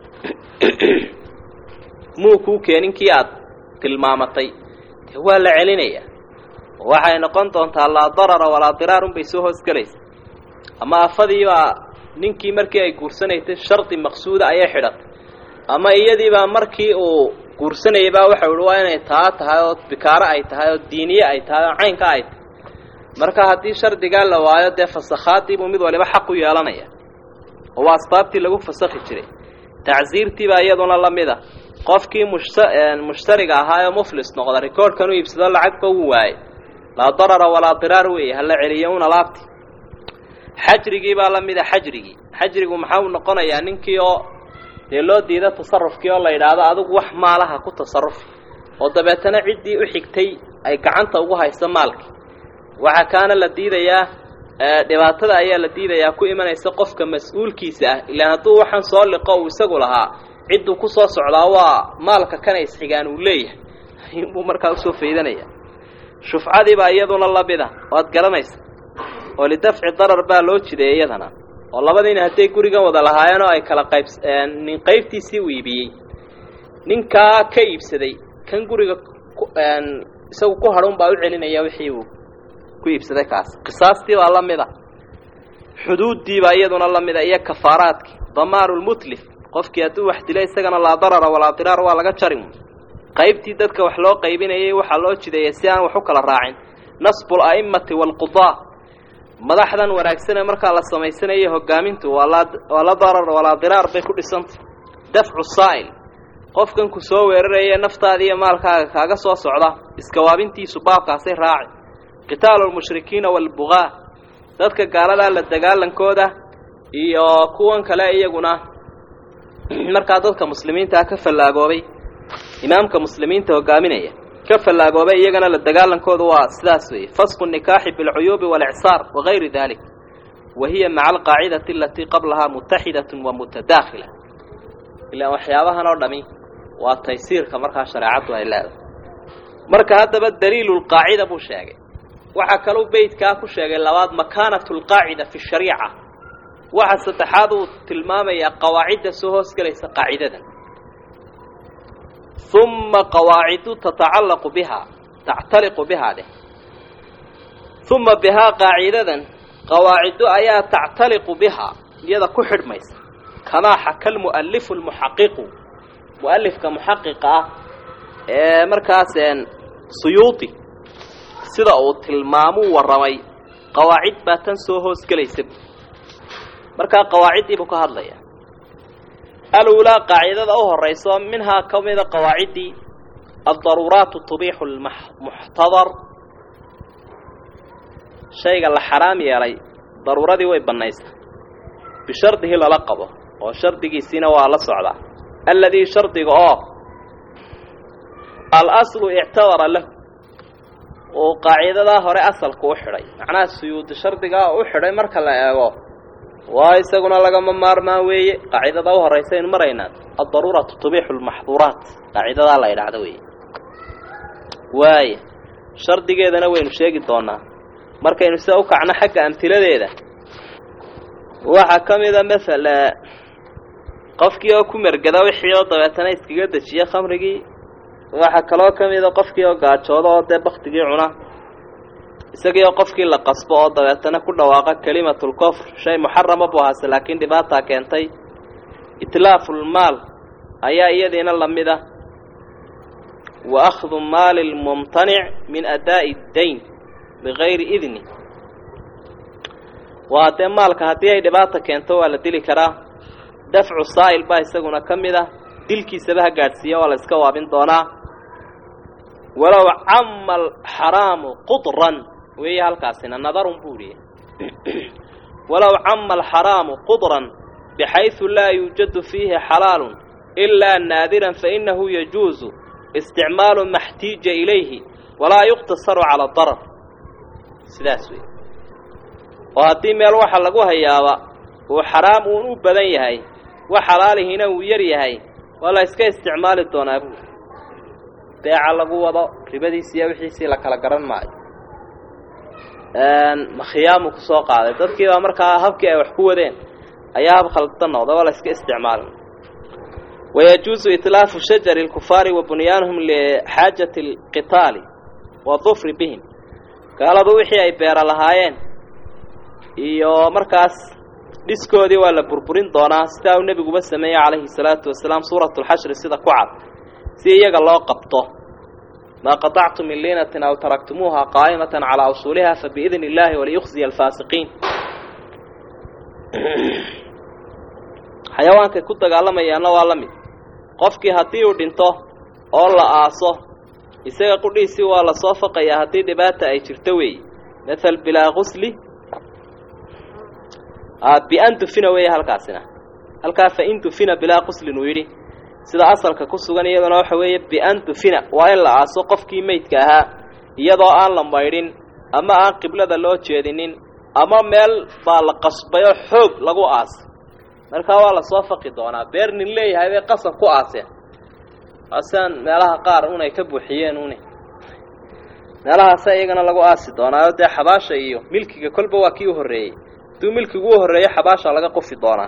muu kuu keenin kii aad tilmaamatay dee waa la celinaya waxay noqon doontaa laa darara walaa diraar unbay soo hoosgelaysa ama afadiibaa ninkii markii ay guursanaysay shardi maqsuuda ayay xidhatay ama iyadiibaa markii uu guursanayay baa waxau ihi waa inay taa tahay oo bikaaro ay tahay oo diiniye ay tahay oo caynka ay tahay marka haddii shardigaa la waayo dee fasakhaadiibuu mid waliba xaq u yeelanaya oo waa asbaabtii lagu fasakhi jiray tacsiirtiibaa iyaduna la mid a qofkii mushta mushtariga ahaa oo muflis noqda rikoorhkan u iibsado lacagba wuu waayey laa darara walaa diraar weeye hala celiyo un alaabti xajrigii baa la mida xajrigii xajrigu maxaa uu noqonayaa ninkii oo dee loo diida tasarufkii oo la yidhaahdo adigu wax maalaha ku tasarufi oo dabeetana ciddii u xigtay ay gacanta ugu hayso maalkii waxaa kaana la diidayaa dhibaatada ayaa la diidayaa ku imanaysa qofka mas-uulkiisa ah ilaan hadduu waxaan soo liqo uu isagu lahaa cidduu ku soo socdaa waa maalka kana isxigaan uu leeyahay ayuunbuu markaa usoo faydanaya shufcadiibaa iyaduna lamida waad garanaysa oo lidafci darar baa loo jiday iyadana oo labadiina hadday gurigan wada lahaayeen oo ay kala qayb nin qaybtiisii u iibiyey ninkaa ka iibsaday kan guriga isagu ku hadhun baa u celinaya wixii uu ku iibsaday kaas qisaastii baa la mida xuduuddii baa iyaduna la mida iyo kafaaraadkii damaanu lmutlif qofkii hadduu wax dilay isagana laa darara walaa diraar waa laga jari qaybtii dadka wax loo qaybinayay waxaa loo jideeyay si aan wax u kala raacin nasbu ala'immati waalqudaa madaxdan wanaagsane markaa la samaysanayo hogaamintu waa laa waa la darar walaa diraar bay ku dhisantay dafcu saa'il qofkan ku soo weeraraya naftaada iyo maalkaaga kaaga soo socda iskawaabintiisu baabkaasay raaci qitaalu lmushrikiina waalbugaa dadka gaaladaa la dagaalankooda iyo kuwan kale iyaguna markaa dadka muslimiintaa ka fallaagoobay imaamka muslimiinta hogaaminaya ka fallaagoobay iyagana la dagaalankoodu waa sidaas weeye fasqu nikaaxi bilcuyuubi walicsaar wagayri dalik wa hiya maca alqaacidati alatii qablahaa mutaxidatun wa mutadaakhila ilaan waxyaabahan oo dhami waa taysiirka markaa shareecaddu ay leedahay marka haddaba daliilu lqaacida buu sheegay waxaa kaluu beydkaa ku sheegay labaad makaanatu lqaacida fi shariica waxa saddexaad uu tilmaamayaa qawaacidda soo hoos gelaysa qaacidadan uma qawaacidu tatacallaqu bihaa tactaliqu bihaa dheh uma bihaa qaacidadan qawaacidu ayaa tactaliqu bihaa iyada ku xidhmaysa kamaa xaka lmu'alifu lmuxaqiqu mu'alifka muxaqiqa ah ee markaaseen suyuudi sida uu tilmaamuu warramay qawaacid baa tan soo hoos gelaysa markaa qawaaciddii buu ka hadlaya aluulaa qaacidada u horayso minhaa ka mida qawaaciddii addaruuraatu tubiixu lmuxtadar shayga la xaraam yeelay daruuradii way bannaysa bishardihi lala qabo oo shardigiisiina waa la socdaa alladii shardiga oo alaslu ictabara lahu uu qaacidadaa hore asalku u xidhay macnaha suyuudi shardigaa u xidhay marka la eego waa isaguna lagama maarmaan weeye qaacidada u horaysa aynu maraynaa addaruuratu tubiixu lmaxduuraat qaacidadaa la idhaahdo weeye waaya shardigeedana waynu sheegi doonaa markaynu sida u kacno xagga amtiladeeda waxaa ka mida masala qofkii oo ku mergada wixii oo dabeetana iskaga dejiya khamrigii waxaa kaloo ka mida qofkii oo gaajooda oo dee baktigii cuna isagii oo qofkii la qasbo oo dabeetana ku dhawaaqa kelimatulkofr shay muxarama buu ahaase laakiin dhibaataa keentay itlaafulmaal ayaa iyadiina la mid ah wa akhdu maali lmumtanic min adaa'i dayn bigayri idni waa dee maalka haddii ay dhibaata keento waa la dili karaa dafcu saa'il baa isaguna ka mid ah dilkiisaba ha gaadhsiiya waa la iska waabin doonaa walow cama alxaraamu qudran weeye halkaasina nadarun buu ihi walow cama alxaraamu qudran bixaysu laa yuujadu fiihi xalaalun ilaa naadiran fainahu yajuusu isticmaalu ma xtiija ilayhi walaa yuqtasaru cala darar sidaas wey oo haddii meel waxa lagu hayaaba uu xaraam uun u badan yahay wax xalaalihiina uu yar yahay waa la iska isticmaali doonaa buuri beeca lagu wado ribadiisi iyo wixiisii la kala garan maayo makhiyaamu ku soo qaaday dadkii baa markaa habkii ay wax ku wadeen ayaa hab khaldan noqda waa la iska isticmaalin wayajuusu itlaafu shajari lkufaari wa bunyaanuhum lixaajati alqitaali wadufri bihim gaaladu wixii ay beera lahaayeen iyo markaas dhiskoodii waa la burburin doonaa sidaa uu nebiguba sameeyey calayhi salaatu wasalaam suuratu lxashri sida ku cad si iyaga loo qabto maa qaطactum min liinatin aw taraktumuuha qaa'imatan calaa usuuliha fabiidni illaahi waliyukhziya alfaasiqiin xayawaankay ku dagaalamayaanna waa la mid qofkii haddii uu dhinto oo la aaso isaga qudhiisii waa la soo faqayaa haddii dhibaata ay jirto weeye mathal bilaa gusli bian dufina weeye halkaasina halkaa fain dufina bilaa quslin uu yidhi sida asalka ku sugan iyaduna waxa weeye bian dufina waa in la aaso qofkii meydka ahaa iyadoo aan la maydhin ama aan qiblada loo jeedinin ama meel baa la qasbay oo xoog lagu aasay markaa waa lasoo faqi doonaa beer nin leeyahay bay qasab ku aaseen asean meelaha qaar unay ka buuxiyeen une meelahaasa iyagana lagu aasi doonaayo dee xabaasha iyo milkiga kolba waa kii u horreeyey hadduu milkigu u horreeyo xabaasha laga qufi doonaa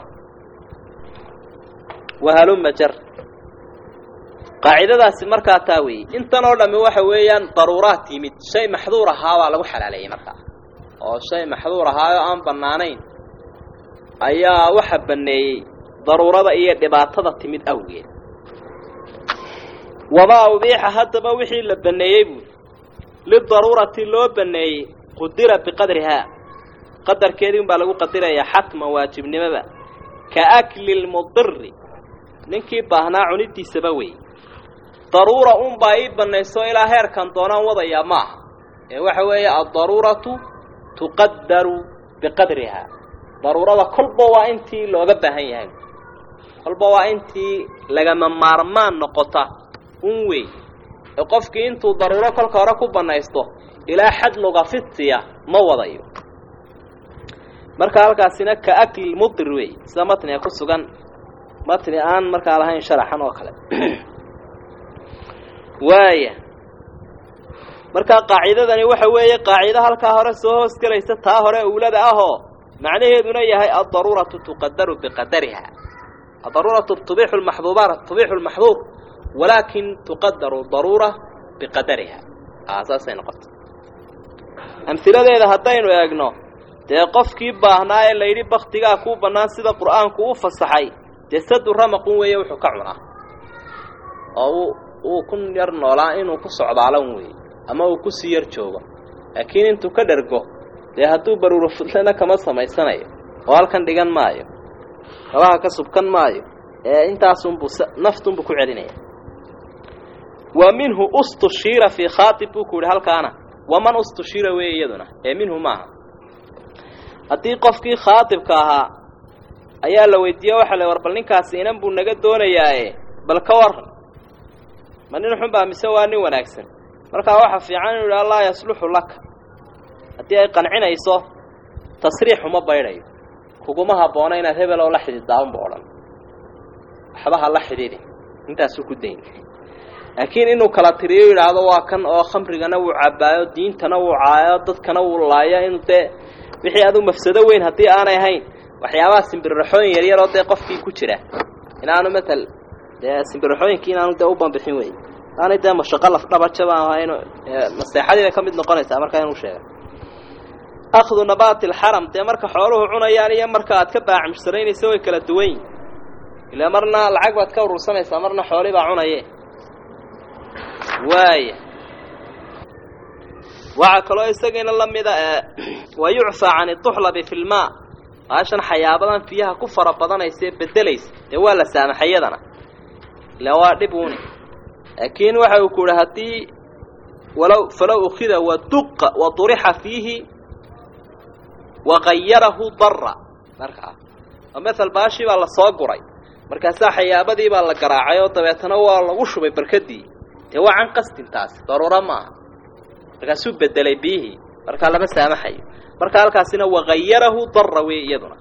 wahaluma jar qaacidadaasi markaa taa weeye intan oo dhammi waxa weeyaan daruuraad yimid shay maxduur ahaa baa lagu xalaaleeyey markaa oo shay maxduur ahaayoo aan bannaanayn ayaa waxa banneeyey daruurada iyo dhibaatada timid awgeed wamaa ubiixa haddaba wixii la baneeyey buui lidaruurati loo baneeyey qudira biqadrihaa qadarkeedii un baa lagu qadirayaa xatman waajibnimoba ka akli lmudiri ninkii baahnaa cunidiisaba wey daruura unbaa ii banayso ilaa heerkan doonaan wadayaa maaha ee waxa weeye addaruuratu tuqadaru biqadrihaa daruurada kolba waa intii looga baahan yahay kolba waa intii lagama maarmaan noqota un wey ee qofkii intuu daruuro kolka hore ku banaysto ilaa xad lugafidsiya ma wadayo marka halkaasina ka akli mudir wey sida matniga ku sugan matni aan markaa lahayn sharaxan oo kale waaya markaa qaacidadani waxa weeye qaacido halkaa hore soo hoos gelaysa taa hore owlada ahoo macnaheeduna yahay addaruuratu tuqadaru biqadariha addaruuratu tubixu lmaxduubaat tubixu lmaxduur walaakin tuqadaru daruura biqadariha saasay noqota amhiladeeda haddaynu eegno dee qofkii baahnaa ee layidhi baktigaa kuu bannaan sida qur'aanku u fasaxay dee sadu ramaqun weeye wuxuu ka cunaa oo uu ku yar noolaa inuu ku socdaalan weeye ama uu kusii yar joogo laakiin intuu ka dhergo dee hadduu baruuro fudlana kama samaysanayo oo halkan dhigan maayo kabaha ka subkan maayo ee intaasunbuu naftunbuu ku celinaya wa minhu ustushiira fii khaatib buu ku yidhi halkaana waman ustushiira weeye iyaduna ee minhu maaha haddii qofkii khaatibka ahaa ayaa la weydiiye waxa la war bal ninkaasi inan buu naga doonayaaye bal ka waran ma nin xunbaa mise waa nin wanaagsan markaa waxa fiican inu yidhaha laa yasluxu laka haddii ay qancinayso tasriix uma baydhayo kuguma habboona inaad hebel oo la xidhiiddaanba odhan waxba ha la xidhiidhin intaasuu ku dayn laakiin inuu kala tiriyo yidhaahdo waa kan oo khamrigana wuu cabbaayo diintana wuu caayo dadkana wuu laayo inuu dee wixii adu mafsado weyn haddii aanay ahayn waxyaabaha simbirraxooyin yaryaroo dee qofkii ku jira inaanu matal dee simbirraxooyinkii inaanu dee u bambixin wey aanay dee mashaqo lafdhabajaba ahayn maseexadii bay ka mid noqonaysaa markaa inuu sheega akhdu nabaati alxaram dee marka xooluhu cunayaan iyo marka aad ka baacmushsaraynaysa way kala duwan yihin ilaa marna lacag baad ka urursanaysaa marna xoolii baa cunaye waaya waxaa kaloo isagiina la mida wa yucfaa can iduxlabi fi lmaa baashan xayaabadan fiyaha ku fara badanaysa ee bedelaysa dee waa la saamaxay yadana ila waa dhib uuni laakiin waxa uu ku yihi haddii walow falow ukida waduqa wadurixa fiihi wagayarahu dara markaa oo mael baashii baa lasoo guray markaasaa xayaabadii baa la garaacay oo dabeetana waa lagu shubay barkadii dee waa can qasdin taasi daruuro maaha markaasuu bedelay biyihii markaa lama saamaxayo marka halkaasina wagayarahu dara wey iyaduna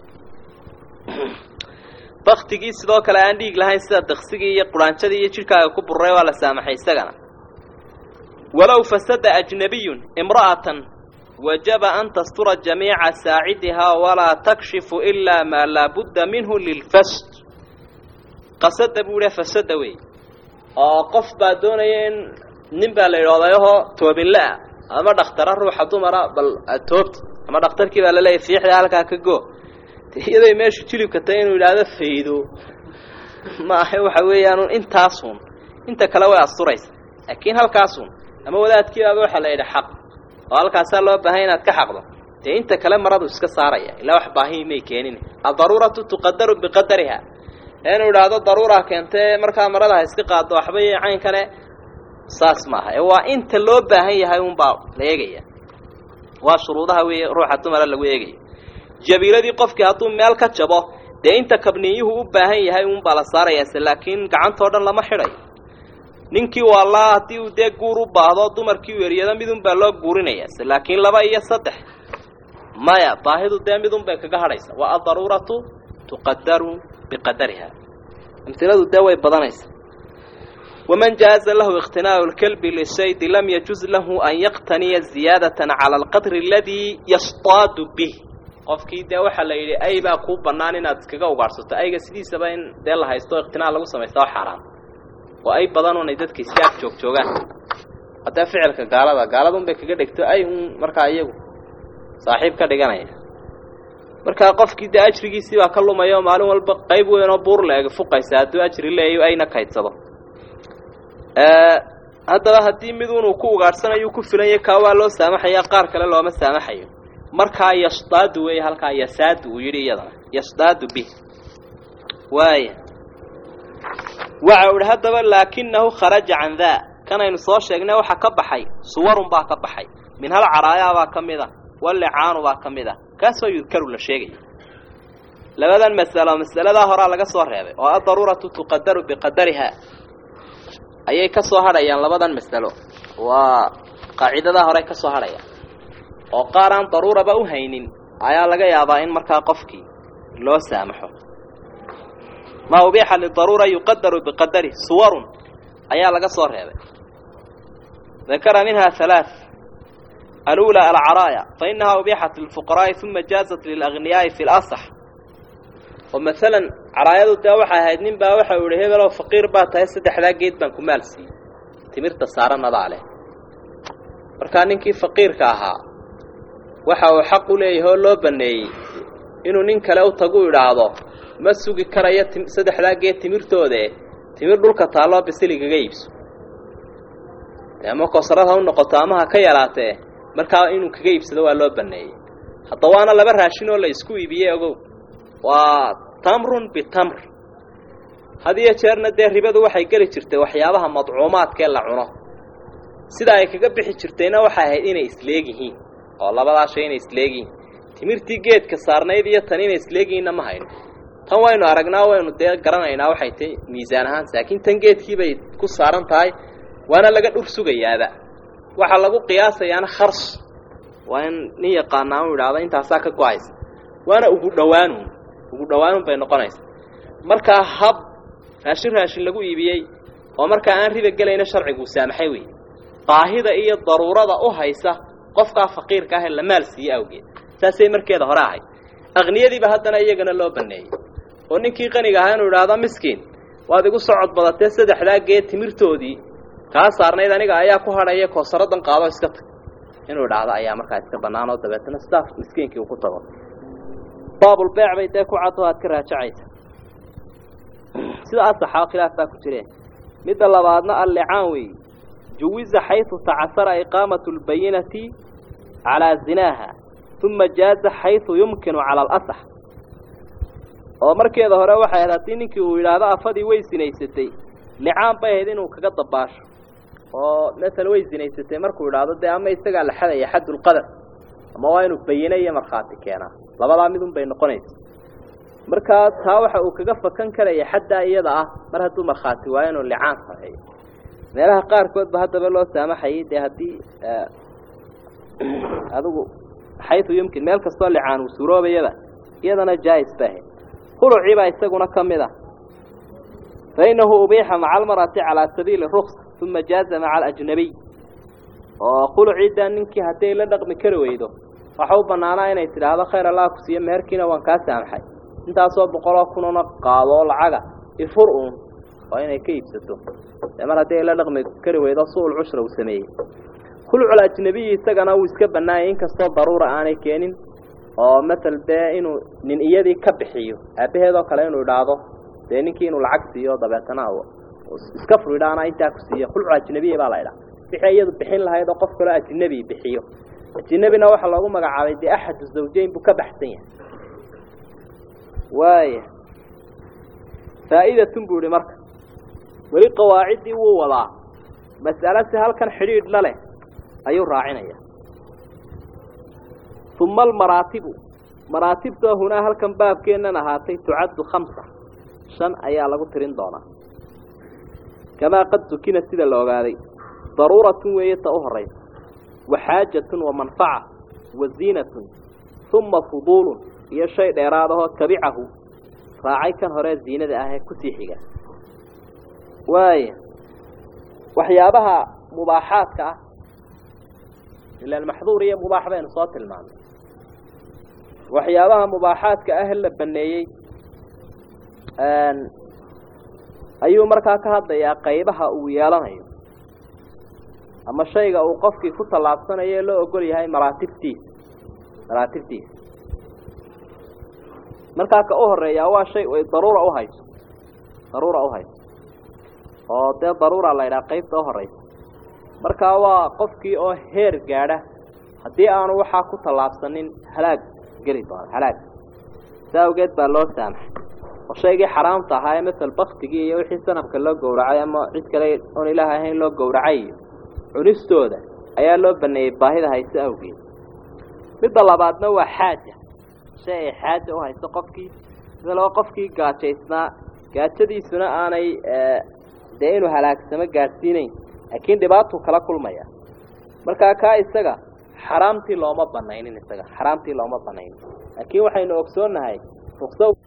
baktigii sidoo kale aan dhiig lahayn sida daksigii iyo quraanjadii iyo jidhkaaga ku buray waa la saamaxay isagana walow fasada ajnabiyun imra'atan wajaba an tastura jamiica saacidihaa walaa takshifu ilaa maa laabudda minhu lilfasd qasada buu idha fasada wey oo qof baa doonaya in nin baa la idhahdayahoo toobinle-ah ama dhakhtara ruuxa dumara bal toobti ama dhakhtarkii baa laleeyahy fiixda halkaa ka go iyaday meeshu jilibka tahay inuu yidhaahdo faydo ma ahe waxa weeyaan intaasun inta kale way asturaysa laakiin halkaasun ama wadaadkiibaaba waxaa la yidhi xaq oo halkaasaa loo baahay inaad ka xaqdo dee inta kale maradu iska saaraya ilaa wax baahi may keenin addaruuratu tuqadaru biqadariha inuu idhaahdo daruura keentee markaa marada ha iska qaado waxba iyo caynkane saas maaha ee waa inta loo baahan yahay unbaa la eegaya waa shuruudaha weeye ruuxa dumara lagu eegaya jabiiladii qofkii hadduu meel ka jabo dee inta kabniyuhu u baahan yahay unbaa la saarayaase laakiin gacantoo dhan lama xidhayo ninkii waalaa haddii uu dee guur u baahdo dumarkii u eryado midunbaa loo guurinayaase laakiin laba iyo saddex maya baahidu dee midunbay kaga hadhaysa waa addaruuratu tuqadaru biqadariha amiladu dee way badanaysa waman jaaza lahu iqtinaau lkalbi lisaydi lam yajuz lahu an yaqtaniya ziyaadatan cala alqadri aladii yastaadu bih qofkii dee waxaa la yidhi ay baa kuu bannaan inaad iskaga ugaadhsato ayga sidiisaba in dee la haysto iqtinaa lagu samaysta oo xaaraan oo ay badan unay dadka iska ag joog joogaan haddee ficilka gaalada gaaladun bay kaga dhigto ay un markaa iyagu saaxiib ka dhiganaya markaa qofkii dee ajrigiisii baa ka lumaya oo maalin walba qayb weyn oo buur la eg fuqaysa hadduu ajri leeyo ayna kaydsado haddaba haddii miduunuu ku ugaadhsanayu ku filanya kaa waa loo saamaxaya qaar kale looma saamaxayo markaa yashdaadu weeye halkaa yasaadu uu yidhi iyadana yashdaadu bih waaya waxa u ihi haddaba laakinahu kharaja can daa kanaynu soo sheegnay waxaa ka baxay suwarun baa ka baxay min hal caraayaa baa ka mid a wallicaanu baa ka mid a kaasoo yudkaru la sheegaya labadan masalo masaladaa horaa laga soo reebay oo addaruuratu tuqadaru biqadariha ayay ka soo hadhayaan labadan masalo waa qaacidadaa horey ka soo hadhayaan oo qaar aan daruuraba u haynin ayaa laga yaabaa in markaa qofkii loo saamaxo maa ubiixa lidaruura yuqadaru biqadari suwarun ayaa laga soo reebay dakara minha halaaث alأulى alcaraaya fainaha ubixat lilfuqaraa'i uma jaazat lilagniyaai fi lasax oo maalan caraayadu dee waxay ahayd nin baa waxa u ihi hebelow faqiir baa tahay saddexdaa geed baan ku maal siiyey timirta saaranadaa leh markaa ninkii faqiirka ahaa waxa uu xaq u leeyahay oo loo baneeyey inuu nin kale u tagu idhaahdo ma sugi karayo saddexdaa geed timirtoode timir dhulka taalloo bisiligaga iibso dee ama kosarad ha u noqoto ama ha ka yaraatee markaa inuu kaga iibsado waa loo baneeyey hadda waana laba raashin oo la isku iibiyey ogow waa tamrun bitamr had iyo jeerna dee ribadu waxay geli jirtay waxyaabaha madcuumaadkee la cuno sida ay kaga bixi jirtayna waxay ahayd inay isleegyihiin oo labadaa shay inay isleegyihiin timirtii geedka saarnayd iyo tan inay isleegyihiinna ma hayno tan waynu aragnaa waynu dee garanaynaa waxay tahy miisaan ahaan laakiin tan geedkii bay ku saaran tahay waana laga dhur sugayaaba waxaa lagu qiyaasayaana khars waa in nin yaqaanaa u idhaahdo intaasaa ka go-aysa waana ugu dhawaanun ugu dhawaanun bay noqonaysa markaa hab raashin raashin lagu iibiyey oo markaa aan riba gelayna sharciguu saamaxay wey baahida iyo daruurada u haysa qofkaa faqiirka ah ee la maal siiye awgeed saasay markeeda hore ahayd aqniyadiiba haddana iyagana loo baneeyey oo ninkii qaniga ahaa inuu idhaahdo miskiin waad igu socod badatee saddexdaa geed timirtoodii kaa saarnayd aniga ayaa ku hadhaya koosaradan qaado iska tag inuu idhaahdo ayaa markaa iska bannaan oo dabeetana sidaas miskiinkii uu ku tago baabulbeec bay dee ku caddo aad ka raajacaysa sida asaxaa khilaaf baa ku jireen midda labaadna allicaan weey juwiza xaysu tacasara iqaamatu lbayinati calaa zinaaha uma jaaza xaysu yumkinu cala alasax oo markeeda hore waxay ahayd haddii ninkii uu yidhaahdo afadii way sinaysatay licaan bay ahayd inuu kaga dabaasho oo masala way sinaysatay markuu idhaahdo dee ama isagaa la xadaya xaddulqadar ama waa inuu bayine iyo markhaati keenaa labadaa midun bay noqonaysa markaa taa waxa uu kaga fakan karaya xaddaa iyada ah mar hadduu markhaati waayo inuu licaan sameeyo meelaha qaarkood ba haddaba loo saamaxayay dee haddii adigu xaysu yumkin meel kastoo licaan uu suuroobayaba iyadana jaais ba ahayd khulucii baa isaguna ka mid ah fainahu ubiixa maca almar'ati calaa sabiili ruksa uma jaaza maca alajnabiy oo khuluciidaa ninkii hadday la dhaqmi kari weydo waxa u bannaanaa inay tidhaahdo khayr allah ku siiyo meherkiina waan kaa saamaxay intaasoo boqoloo kununa qaado oo lacaga ifur uun oo inay ka iibsato dee mar haddii ay la dhaqmi kari weydo su-ul cushra uu sameeyey khulucul ajnabiyi isagana wuu iska bannaayay inkastoo daruura aanay keenin oo masel dee inuu nin iyadii ka bixiyo aabbaheedoo kale inuu idhaahdo dee ninkii inuu lacag siiyo dabeetana iska furidha anaa intaa ku siiya khulucul ajnabiya baa la idhaha wixii iyadu bixin lahayd oo qof kaloo ajnabi bixiyo ajnabina waxaa loogu magacaabay dee axadu zawjeyn buu ka baxsan yahay waaya faa'idatun buu ihi marka weli qawaaciddii wuu wadaa mas'alo si halkan xidhiidh la leh ayuu raacinaya uma almaraatibu maraatibtoo hunaa halkan baabkeennan ahaatay tucaddu khamsa shan ayaa lagu tirin doonaa kamaa qad dukina sida la ogaaday daruuratun weeye ta u horaysa wa xaajatun wa manfaca wa ziinatun uma fuduulun iyo shay dheeraadahoo tabicahu raacay kan horee ziinada ah ee kusii xiga waaya waxyaabaha mubaaxaadka ah ilaan maxduur iyo mubaax baynu soo tilmaamay waxyaabaha mubaaxaadka ah la baneeyey ayuu markaa ka hadlayaa qaybaha uu yeelanayo ama shayga uu qofkii ku tallaabsanayo ee loo ogol yahay maraatibtiisa maraatibtiisa markaa ka u horeeyaa waa shay ay daruura uhayso daruura uhayso oo dee daruura la ydhaha qaybta u horeysa markaa waa qofkii oo heer gaadha haddii aanu waxaa ku tallaabsanin halaag geli doono halaag si awgeed baa loo saamaxay oo shaygii xaraamta ahaa ee masel baktigii iyo wixii sanamka loo gowracay ama cid kale oon ilaah ahayn loo gowracay iyo cunistooda ayaa loo baneeyey baahida hayse awgeed midda labaadna waa xaaja shay ay xaaja u hayso qofkii sida loo qofkii gaajaysnaa gaajadiisuna aanay dee inuu halaagsamo gaadhsiinayn laakiin dhibaatuu kala kulmaya markaa kaa isaga xaraamtii looma banaynin isaga xaraamtii looma banaynin laakiin waxaynu ogsoonnahay rukso